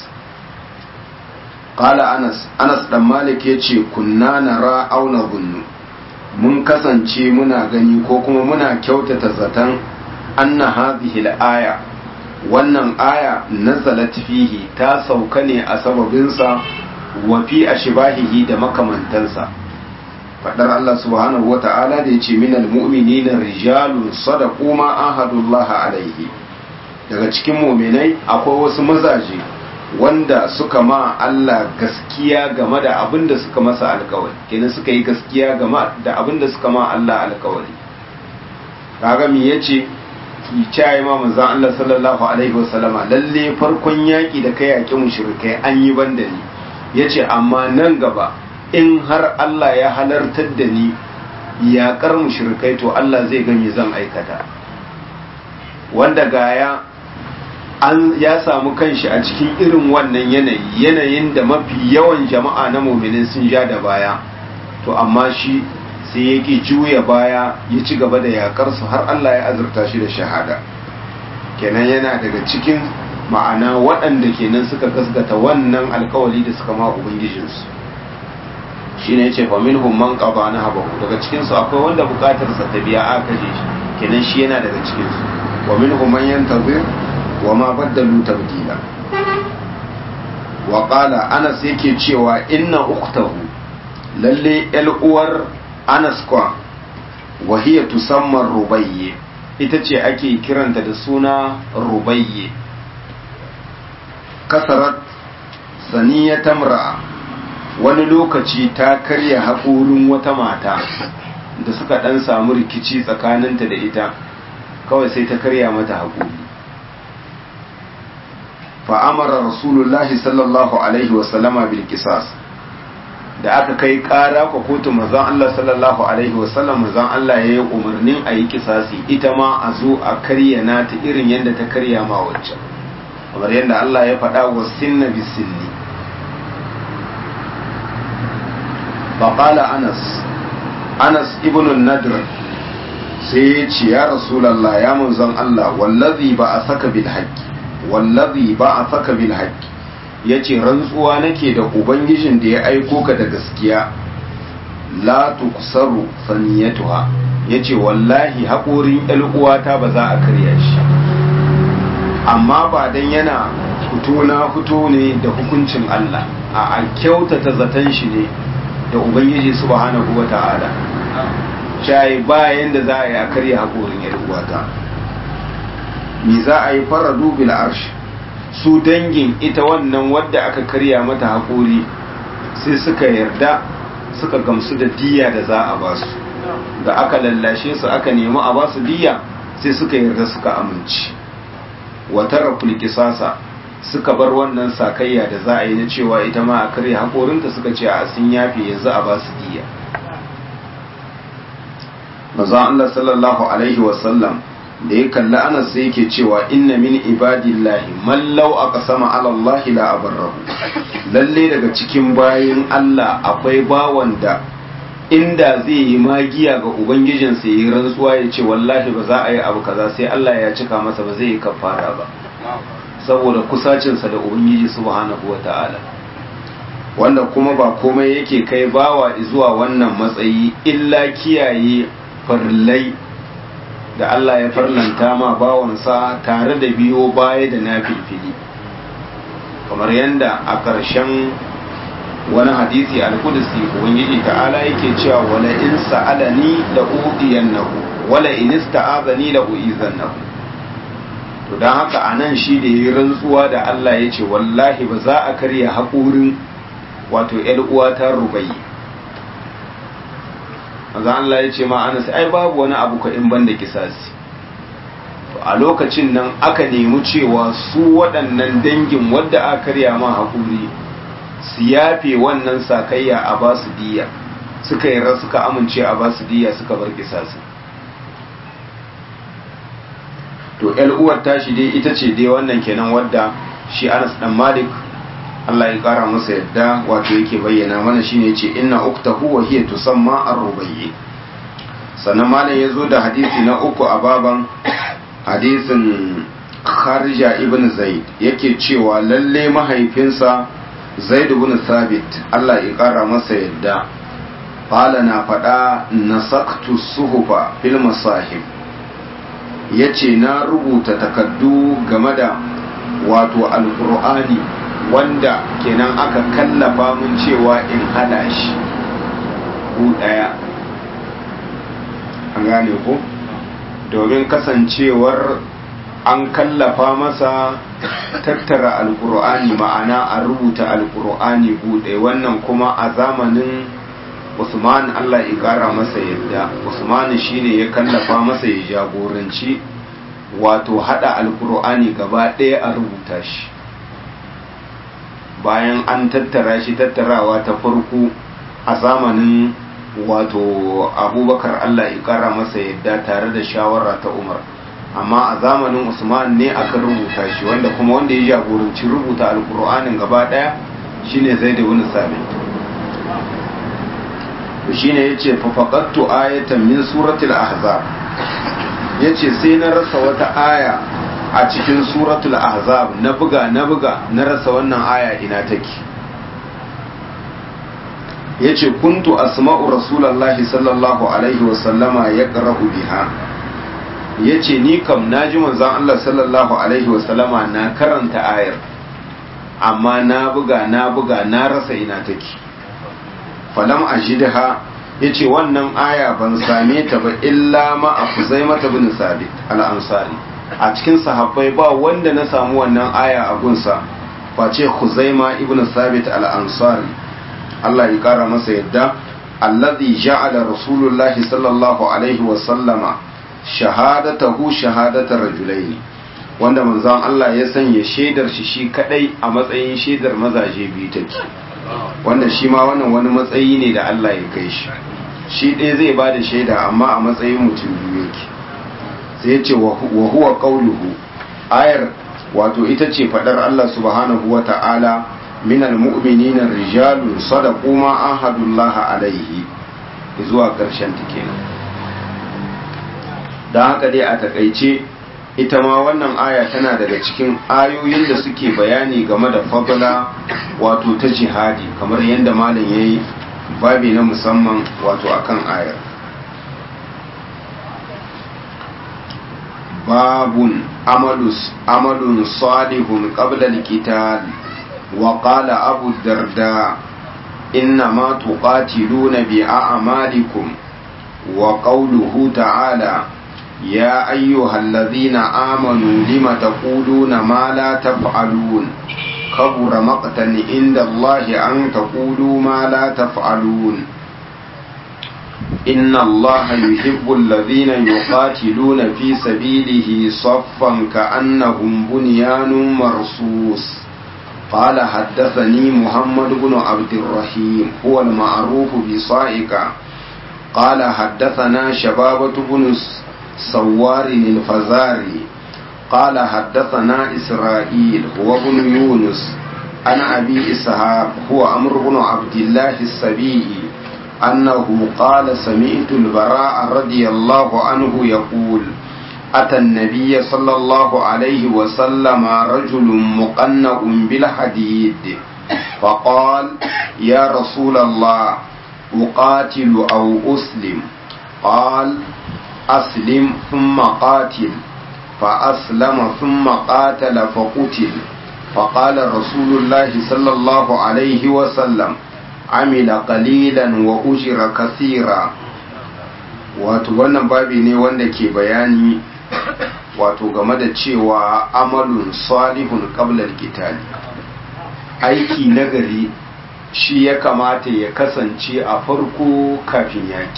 Kala Anas, Anas ɗan Malik ya ce, Kunna na ra'auna gunnu, mun kasance muna gani ko kuma muna kyautata zaton anna hadhihi aya wannan aya nazalat fihi ta sauka ne a sababinsa wa fi ashbahihi da makamantansa fadar Allah subhanahu wa ta'ala da yace minal mu'minina rijalun sadaqu ma ahadullah alaihi daga cikin mu'minai akwai wasu mazaje wanda suka ma Allah gaskiya game da abin da suka masa alkawari kenan suka yi gaskiya game da abin da suka ma Allah alkawari kaga me yace kiyaye ma manzon Allah sallallahu alaihi wasallama lalle farkon yaki da kai yaki mushrikai an yi banda ni yace amma nan gaba in har Allah ya halartar da ni yaƙar mushrikai to Allah zai gani zan aikata wanda gaya an ya samu kanshi a cikin irin wannan yanayi yanayin da mafi yawan jama'a na muminin sun ja da baya to amma shi sai yake juya baya ya ci gaba da yakar su har Allah ya azurta shi da shahada kenan yana daga cikin ma'ana waɗanda kenan suka gaskata wannan alkawali da suka ma ubangijinsu shine yace fa minhum man qada nahabahu daga cikin su akwai wanda bukatar sa ta biya aka je shi kenan shi yana daga cikin su wa minhum man yantazir wa ma baddalu tabdila wa qala anas yake cewa inna ukhtahu lalle el uwar anas kwa wa hiya tusamma rubayye ita ce ake kiranta da suna rubayye kasarat saniya tamra wani lokaci ta karya haƙorin wata mata da suka ɗan samu rikici tsakaninta da ita kawai sai ta karya mata haƙori fa'amara rasulullahi sallallahu alaihi wasallama bil kisas da aka kai ƙara kwa kotu mazan Allah sallallahu alaihi wasallam mazan Allah ya yi umarnin a yi kisasi ita ma a zo a karya nata irin yadda ta karya ma waccan kamar yadda Allah ya faɗa wa sinna bisinni faƙala anas anas ibn nadr sai ya ce ya rasulallah ya manzon Allah wallazi ba a saka bil haqqi wallazi ba a saka bil haqqi yace rantsuwa nake da ubangijin da ya aiko ka da gaskiya la tuksaru saniyatuha yace wallahi haƙorin uwata ba za a karya shi amma ba dan yana fito na fito ne da hukuncin Allah a kyautata zaton shi ne da ubangiji subhanahu wa ta'ala shayi bayan da za a yi a karya haƙorin yar uwata me za a yi faradu bil arsh su dangin ita wannan wadda aka karya mata haƙori sai suka yarda suka gamsu da diya da za a basu da aka lallashe su aka nemi a basu diya sai suka yarda suka amince wata raful kisasa suka bar wannan sakayya da za a yi na cewa ita ma a karya haƙorinta suka ce a sun yafe yanzu a basu diya maza Allah sallallahu alaihi wasallam da ya kalli anas sai yake cewa inna min ibadillahi man law aqsama ala Allah la abarrahu lalle daga cikin bayin Allah akwai bawan da inda zai yi magiya ga ubangijinsa yi rantsuwa ya ce wallahi ba za a yi abu kaza sai Allah ya cika masa ba zai yi kafara ba saboda kusacinsa da ubangiji subhanahu wata'ala wanda kuma ba komai yake kai bawa zuwa wannan matsayi illa kiyaye farillai da Allah ya farlanta ma bawansa tare da biyo baya da na filfili kamar yadda a ƙarshen wani hadisi al-kudusi ubangiji ta'ala yake cewa wala in sa'alani la udiyannahu wala in ista'azani la uizannahu to dan haka anan shi da yayi rantsuwa da Allah yace wallahi ba za a karya haƙurin wato ƴar uwa ta rubayi manzo Allah ya ce ma Anas ai babu wani abu ka in banda kisasi to a lokacin nan aka nemi cewa su waɗannan dangin wadda aka karya ma hakuri su yafe wannan sakayya a ba su diya suka yi suka amince a ba su diya suka bar kisasi to ƴar uwar tashi dai ita ce dai wannan kenan wadda shi Anas dan Malik Allah ya kara masa yadda wato yake bayyana mana shine yace inna uktahu wa hiya tusamma ar-rubayyi sannan malam yazo da hadisi na uku a baban hadisin Kharija ibn Zaid yake cewa lalle mahaifinsa Zaid ibn Thabit Allah ya kara masa yadda qala na fada nasaktu suhufa fil masahib yace na rubuta takaddu game da wato alqur'ani wanda kenan aka kallafa mun cewa in hada shi ku daya an gane ko domin kasancewar an kallafa masa tattara alkur'ani ma'ana a rubuta alkur'ani buɗe wannan kuma a zamanin usman allah ya ƙara masa yadda usman shine ya kallafa masa ya jagoranci wato hada alkur'ani gaba ɗaya a rubuta shi bayan an tattara shi tattarawa ta farko a zamanin wato abubakar allah ya kara masa yadda tare da shawara ta umar amma a zamanin usman ne aka rubuta shi wanda kuma wanda ya jagoranci rubuta alkur'anin gaba daya shine zai da wani sabit shine ya ce fafakattu ayatan min suratul ahzab ya ce sai na rasa wata aya a cikin suratul ahzab na buga na buga na rasa wannan aya ina take yace kuntu asma'u rasulullahi sallallahu alaihi wasallama yaqra'u biha yace ni kam naji manzon Allah sallallahu alaihi wasallama na karanta ayar amma na buga na buga na rasa ina take falam ajidha yace wannan aya ban same ta ba illa ma afuzaimah bin sabit al-ansari a cikin sahabbai ba wanda na samu wannan aya a gunsa face Khuzaima ibn Sabit al-Ansari Allah ya kara masa yadda alladhi ja'ala Rasulullahi sallallahu alaihi wa sallama shahadatahu shahadatar rajulaini wanda manzon Allah ya sanya shaidar shi shi kadai a matsayin shaidar mazaje biyu take wanda shi ma wannan wani matsayi ne da Allah ya kai shi shi ɗaya zai ba da shaida amma a matsayin mutum biyu yake sai ya ce wa huwa qauluhu ayar wato ita ce fadar Allah subhanahu wa ta'ala minal mu'minina rijalun sadaqu ma ahadullaha alaihi zuwa karshen ta kenan dan haka dai a takaice ita ma wannan aya tana daga cikin ayoyin da suke bayani game da fadla wato ta jihadi kamar yadda malam yayi babi na musamman wato akan ayar باب عمل عمل صالح قبل القتال وقال أبو الدرداء إنما تقاتلون بأعمالكم وقوله تعالى يا أيها الذين آمنوا لم تقولون ما لا تفعلون كبر مقتا عند الله أن تقولوا ما لا تفعلون إن الله يحب الذين يقاتلون في سبيله صفا كأنهم بنيان مرصوص قال حدثني محمد بن عبد الرحيم هو المعروف بصائقة قال حدثنا شبابة بن سوار الفزاري قال حدثنا إسرائيل هو بن يونس عن أبي إسحاق هو أمر بن عبد الله السبيعي أنه قال سمعت البراء رضي الله عنه يقول أتى النبي صلى الله عليه وسلم رجل مقنع بالحديد فقال يا رسول الله أقاتل أو أسلم قال أسلم ثم قاتل فأسلم ثم قاتل فقتل فقال رسول الله صلى الله عليه وسلم عمل قليلا وأجر كثيرا wato wannan babi ne wanda ke bayani wato game da cewa amalun salihun qabla kitali aiki nagari shi ya kamata ya kasance a farko kafin yaki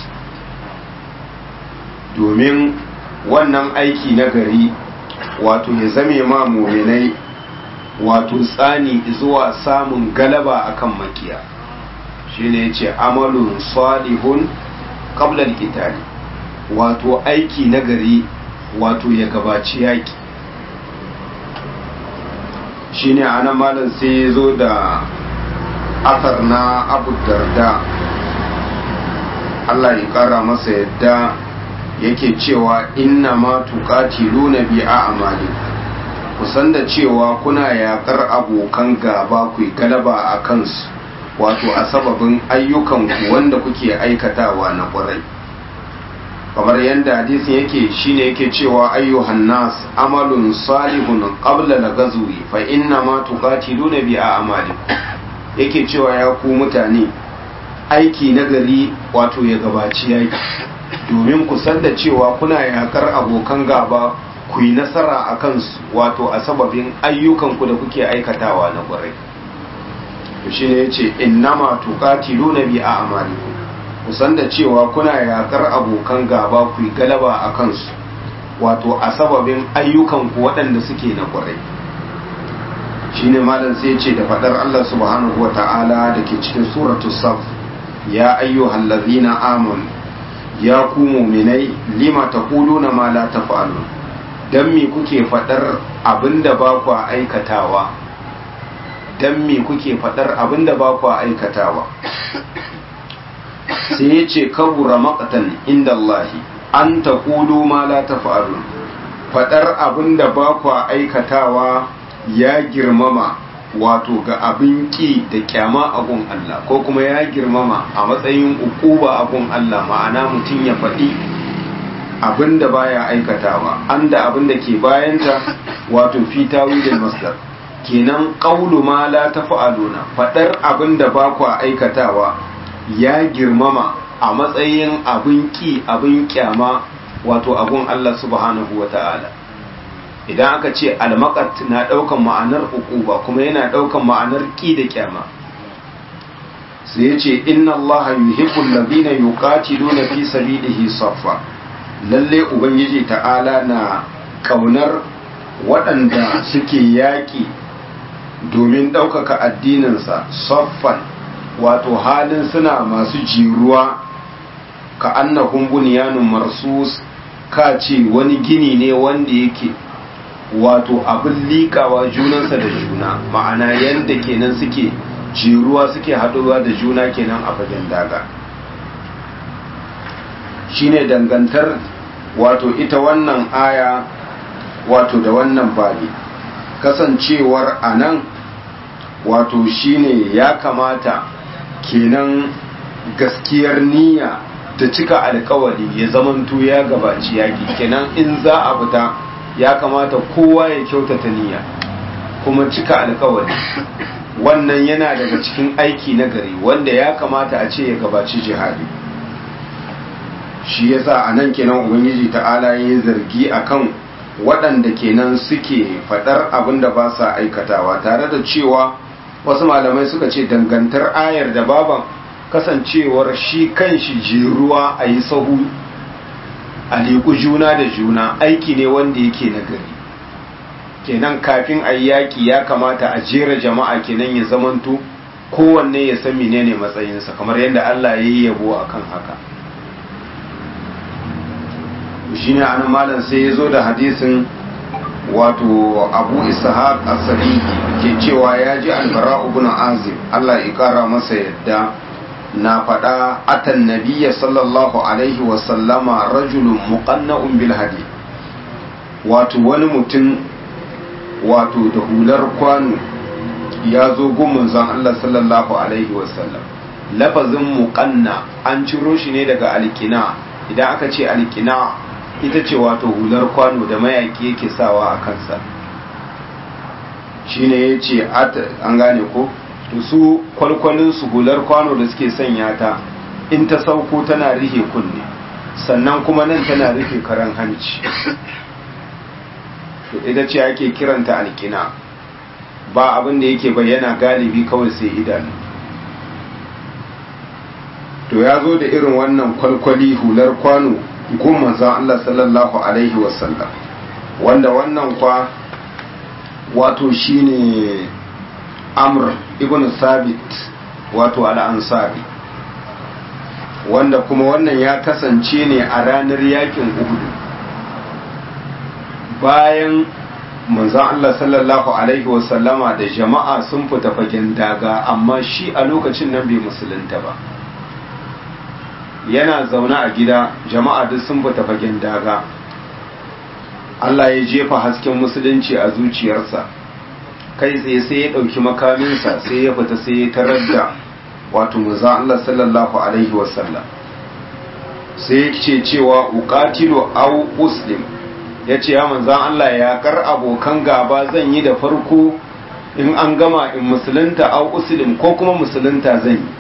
domin wannan aiki nagari wato ya zame ma muminai wato tsani zuwa samun galaba akan makiya shine yace amalun salihun qabla al-qitali wato aiki nagari wato ya gabaci yaki shine anan malam sai ya zo da asar na Abu Darda Allah ya kara masa yadda yake cewa inna ma tuqatiluna bi a'malikum kusan da cewa kuna yakar abokan gaba ku galaba a kansu wato a sababin ayyukanku wanda kuke aikatawa na kwarai kamar yadda hadisin yake shine yake cewa ayyuhan nas amalun salihun qabla al-ghazwi fa inna ma tuqatiluna bi a'malikum yake cewa ya ku mutane aiki nagari wato ya gabaci yaki domin ku san da cewa kuna yakar abokan gaba ku yi nasara a kansu wato a sababin ayyukanku da kuke aikatawa na kwarai to shi ne ya ce innama tuqatiluna bi a'malikum ku san da cewa kuna yakar abokan gaba ku yi galaba a kansu wato a sababin ayyukanku waɗanda suke na kwarai shine malam sai ce da faɗar Allah subhanahu wa ta'ala da ke cikin suratul saf ya ayyuhal ladzina amanu ya ku muminai lima taquluna ma la taf'alun dan me kuke fadar abinda ba ku aikatawa dan me kuke fadar abinda ba ku aikatawa sai yace kabura maqtan inda Allah an taqulu ma la taf'alun fadar abinda ba ku aikatawa ya girmama wato ga abin ki da kyama a gun Allah ko kuma ya girmama a matsayin ukuba a gun Allah ma'ana mutum ya faɗi abin da baya aikatawa an da abin da ke bayanta wato fi tawilin masdar kenan qawlu ma la tafa'aluna faɗar abin da ba ku aikatawa ya girmama a matsayin abin ki abin kyama wato abun Allah subhanahu wata'ala idan aka ce almakat na ɗaukan ma'anar uquba kuma yana ɗaukan ma'anar ƙi da kyama sai ya ce inna allaha yuhibbul ladina yuqatiluna fi sabilihi saffa lalle ubangiji ta'ala na kaunar waɗanda suke yaƙi domin ɗaukaka addininsa saffan wato halin suna masu jiruwa ka annahum bunyanun marsus ka ce wani gini ne wanda yake wato abin liƙawa junansa da juna ma'ana yadda kenan suke jiruwa suke haɗuwa da juna kenan a fagen daga shine dangantar wato ita wannan aya wato da wannan babi kasancewar a nan wato shine ya kamata kenan gaskiyar niyya ta cika alkawari ya zamanto ya gabaci yaki kenan in za a fita ya kamata kowa ya kyautata niyya kuma cika alkawari wannan yana daga cikin aiki na gari wanda ya kamata a ce ya gabaci jihadi shi yasa a nan kenan ubangiji ta'ala ya zargi akan waɗanda kenan suke faɗar abin da ba sa aikatawa tare da cewa wasu malamai suka ce dangantar ayar da baban kasancewar shi kan shi jeruwa a yi sahu a liku juna da juna aiki ne wanda yake na gari kenan kafin a yi yaƙi ya kamata a jera jama'a kenan ya zamanto kowanne ya san menene matsayinsa kamar yadda Allah ya yi yabo akan haka shi ne anan malam sai ya zo da hadisin wato abu ishaq as-sadiqi ke cewa ya ji albara ibn azib Allah ya kara masa yadda na faɗa atan nabiyya sallallahu alaihi wa sallama rajulun muqanna'un bil hadi wato wani mutum wato da hular kwano ya zo gumin zan Allah sallallahu alaihi wa sallam lafazin muqanna an ciro shi ne daga alkina idan aka ce alkina ita ce wato hular kwano da mayaki yake sawa a kansa shine ya ce an gane ko to su kwalkwalin su hular kwano da suke sanya ta in ta sauko tana rihe kunne sannan kuma nan tana rufe karan hanci to ita ce ake kiranta alkina ba abin da yake bayyana galibi kawai sai idanu to ya zo da irin wannan kwalkwali hular kwano gun manzon Allah sallallahu alaihi wasallam wanda wannan kwa wato shine amr ibn sabit wato al'ansari wanda kuma wannan ya kasance ne a ranar yakin uhudu bayan manzon Allah sallallahu alaihi wasallama da jama'a sun fita fagen daga amma shi a lokacin nan bai musulunta ba yana zaune a gida jama'a duk sun fita fagen daga Allah ya jefa hasken musulunci a zuciyarsa kai tsaye sai ya ɗauki makaminsa sai ya fita sai ya tarar da wato manzon Allah sallallahu alaihi wasallam sai ya ce cewa uqatilu aw uslim ya ce ya manzan Allah ya kar abokan gaba zan yi da farko in an gama in musulunta au uslim ko kuma musulunta zan yi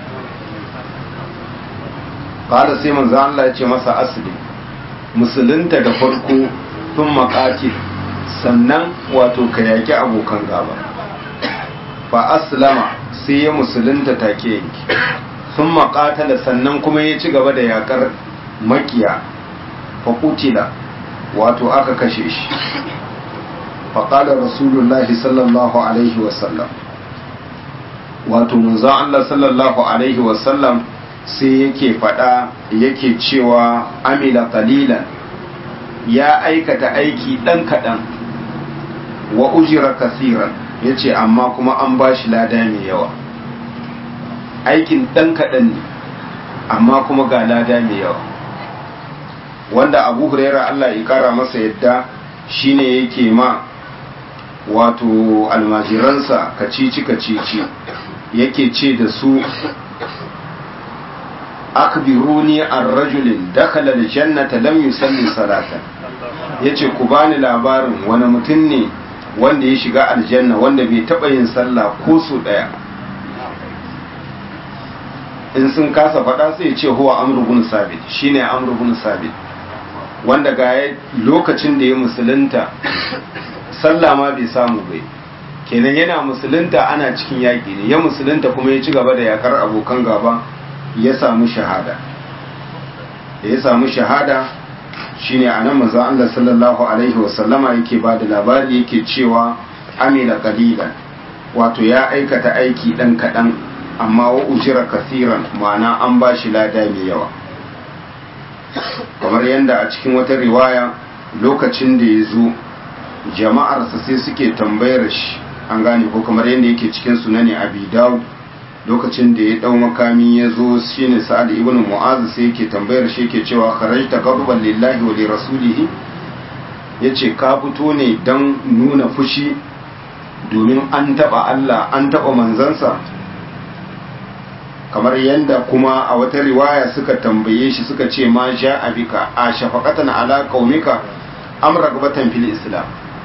kada sai manzan Allah ya ce masa aslim musulunta da farko tun makatil sannan wato ka yaki abokan gaba fa aslama sai ya musulunta take yanki sun makatala sannan kuma ya ci gaba da yakar makiya fa kutila wato aka kashe shi faƙalar rasulullahi sallallahu alaihi wasallam wato munzan Allah sallallahu alaihi wasallam sai yake faɗa yake cewa amila qalilan ya aikata aiki ɗan kaɗan wa ujira kasiran ya ce amma kuma an ba shi lada mai yawa aikin ɗan kaɗan ne amma kuma ga lada mai yawa wanda abu huraira Allah ya kara masa yadda shine yake ma wato almajiransa kacici kacici yake ce da su akbiruni an rajulin dakhala aljannata lam yusalli salatan yace ku bani labarin wani mutum ne wanda ya shiga aljanna wanda bai taba yin sallah ko su daya in sun kasa faɗa sai ya ce huwa amru bin sabit shine amru bin sabit wanda ga lokacin da ya musulunta sallah ma bai samu bai kenan yana musulunta ana cikin yaƙi ne ya musulunta kuma ya ci gaba da yakar abokan gaba ya samu shahada da ya samu shahada shine a nan manzon Allah sallallahu alaihi wasallama yake ba da labari yake cewa amila qalilan wato ya aikata aiki dan kaɗan amma wa ujira kasiran ma'ana an ba shi lada mai yawa kamar yadda a cikin wata riwaya lokacin da ya zo jama'arsa sai suke tambayar shi an gane ko kamar yadda yake cikin sunani abi dawud lokacin da ya dau makami ya zo shine sa'ad ibn mu'az sai yake tambayar shi yake cewa kharajta ghadban lillahi wa li rasulihi yace ka fito ne dan nuna fushi domin an taba Allah an taba manzansa kamar yadda kuma a wata riwaya suka tambaye shi suka ce ma sha abika a shafaqatan ala qaumika am ragbatan fil islam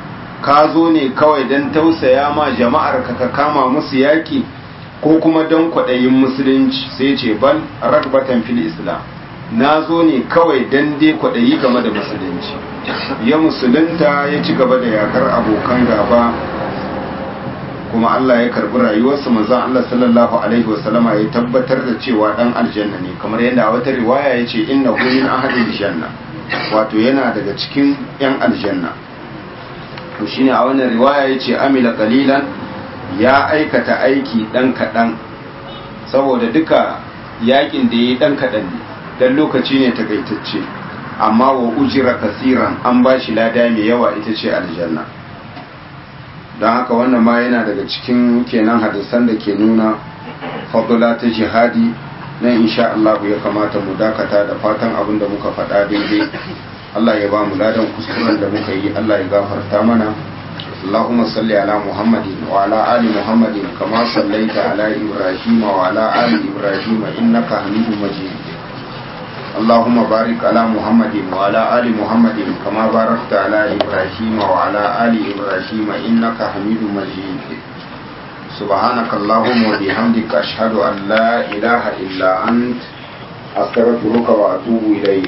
ka zo ne kawai don tausaya ma jama'ar ka ka kama musu yaki ko kuma don kwaɗayin musulunci sai ce bal ragbatan fil islam na zo ne kawai don dai kwaɗayi game da musulunci ya musulunta ya ci gaba da yakar abokan gaba kuma Allah ya karbi rayuwarsa manzon Allah sallallahu alaihi wasallama ya tabbatar da cewa dan aljanna ne kamar yadda a wata riwaya ya ce innahu min ahadil janna wato yana daga cikin yan aljanna to shine a wannan riwaya ya ce amila qalilan ya aikata aiki dan kadan saboda duka yakin da yayi dan kadan ne dan lokaci ne takaitacce amma wa ujira kasiran an bashi lada mai yawa ita ce aljanna don haka wannan ma yana daga cikin kenan hadisan da ke nuna fadula ta jihadi na insha Allah ya kamata mu dakata da fatan abin da muka faɗa daidai Allah ya ba mu ladan kuskuren da muka yi Allah ya gafarta mana اللهم صل على محمد وعلى آل محمد كما صليت على إبراهيم وعلى آل إبراهيم إنك حميد مجيد اللهم بارك على محمد وعلى آل محمد كما باركت على إبراهيم وعلى آل إبراهيم إنك حميد مجيد سبحانك اللهم وبحمدك أشهد أن لا إله إلا أنت أستغفرك وأتوب إليك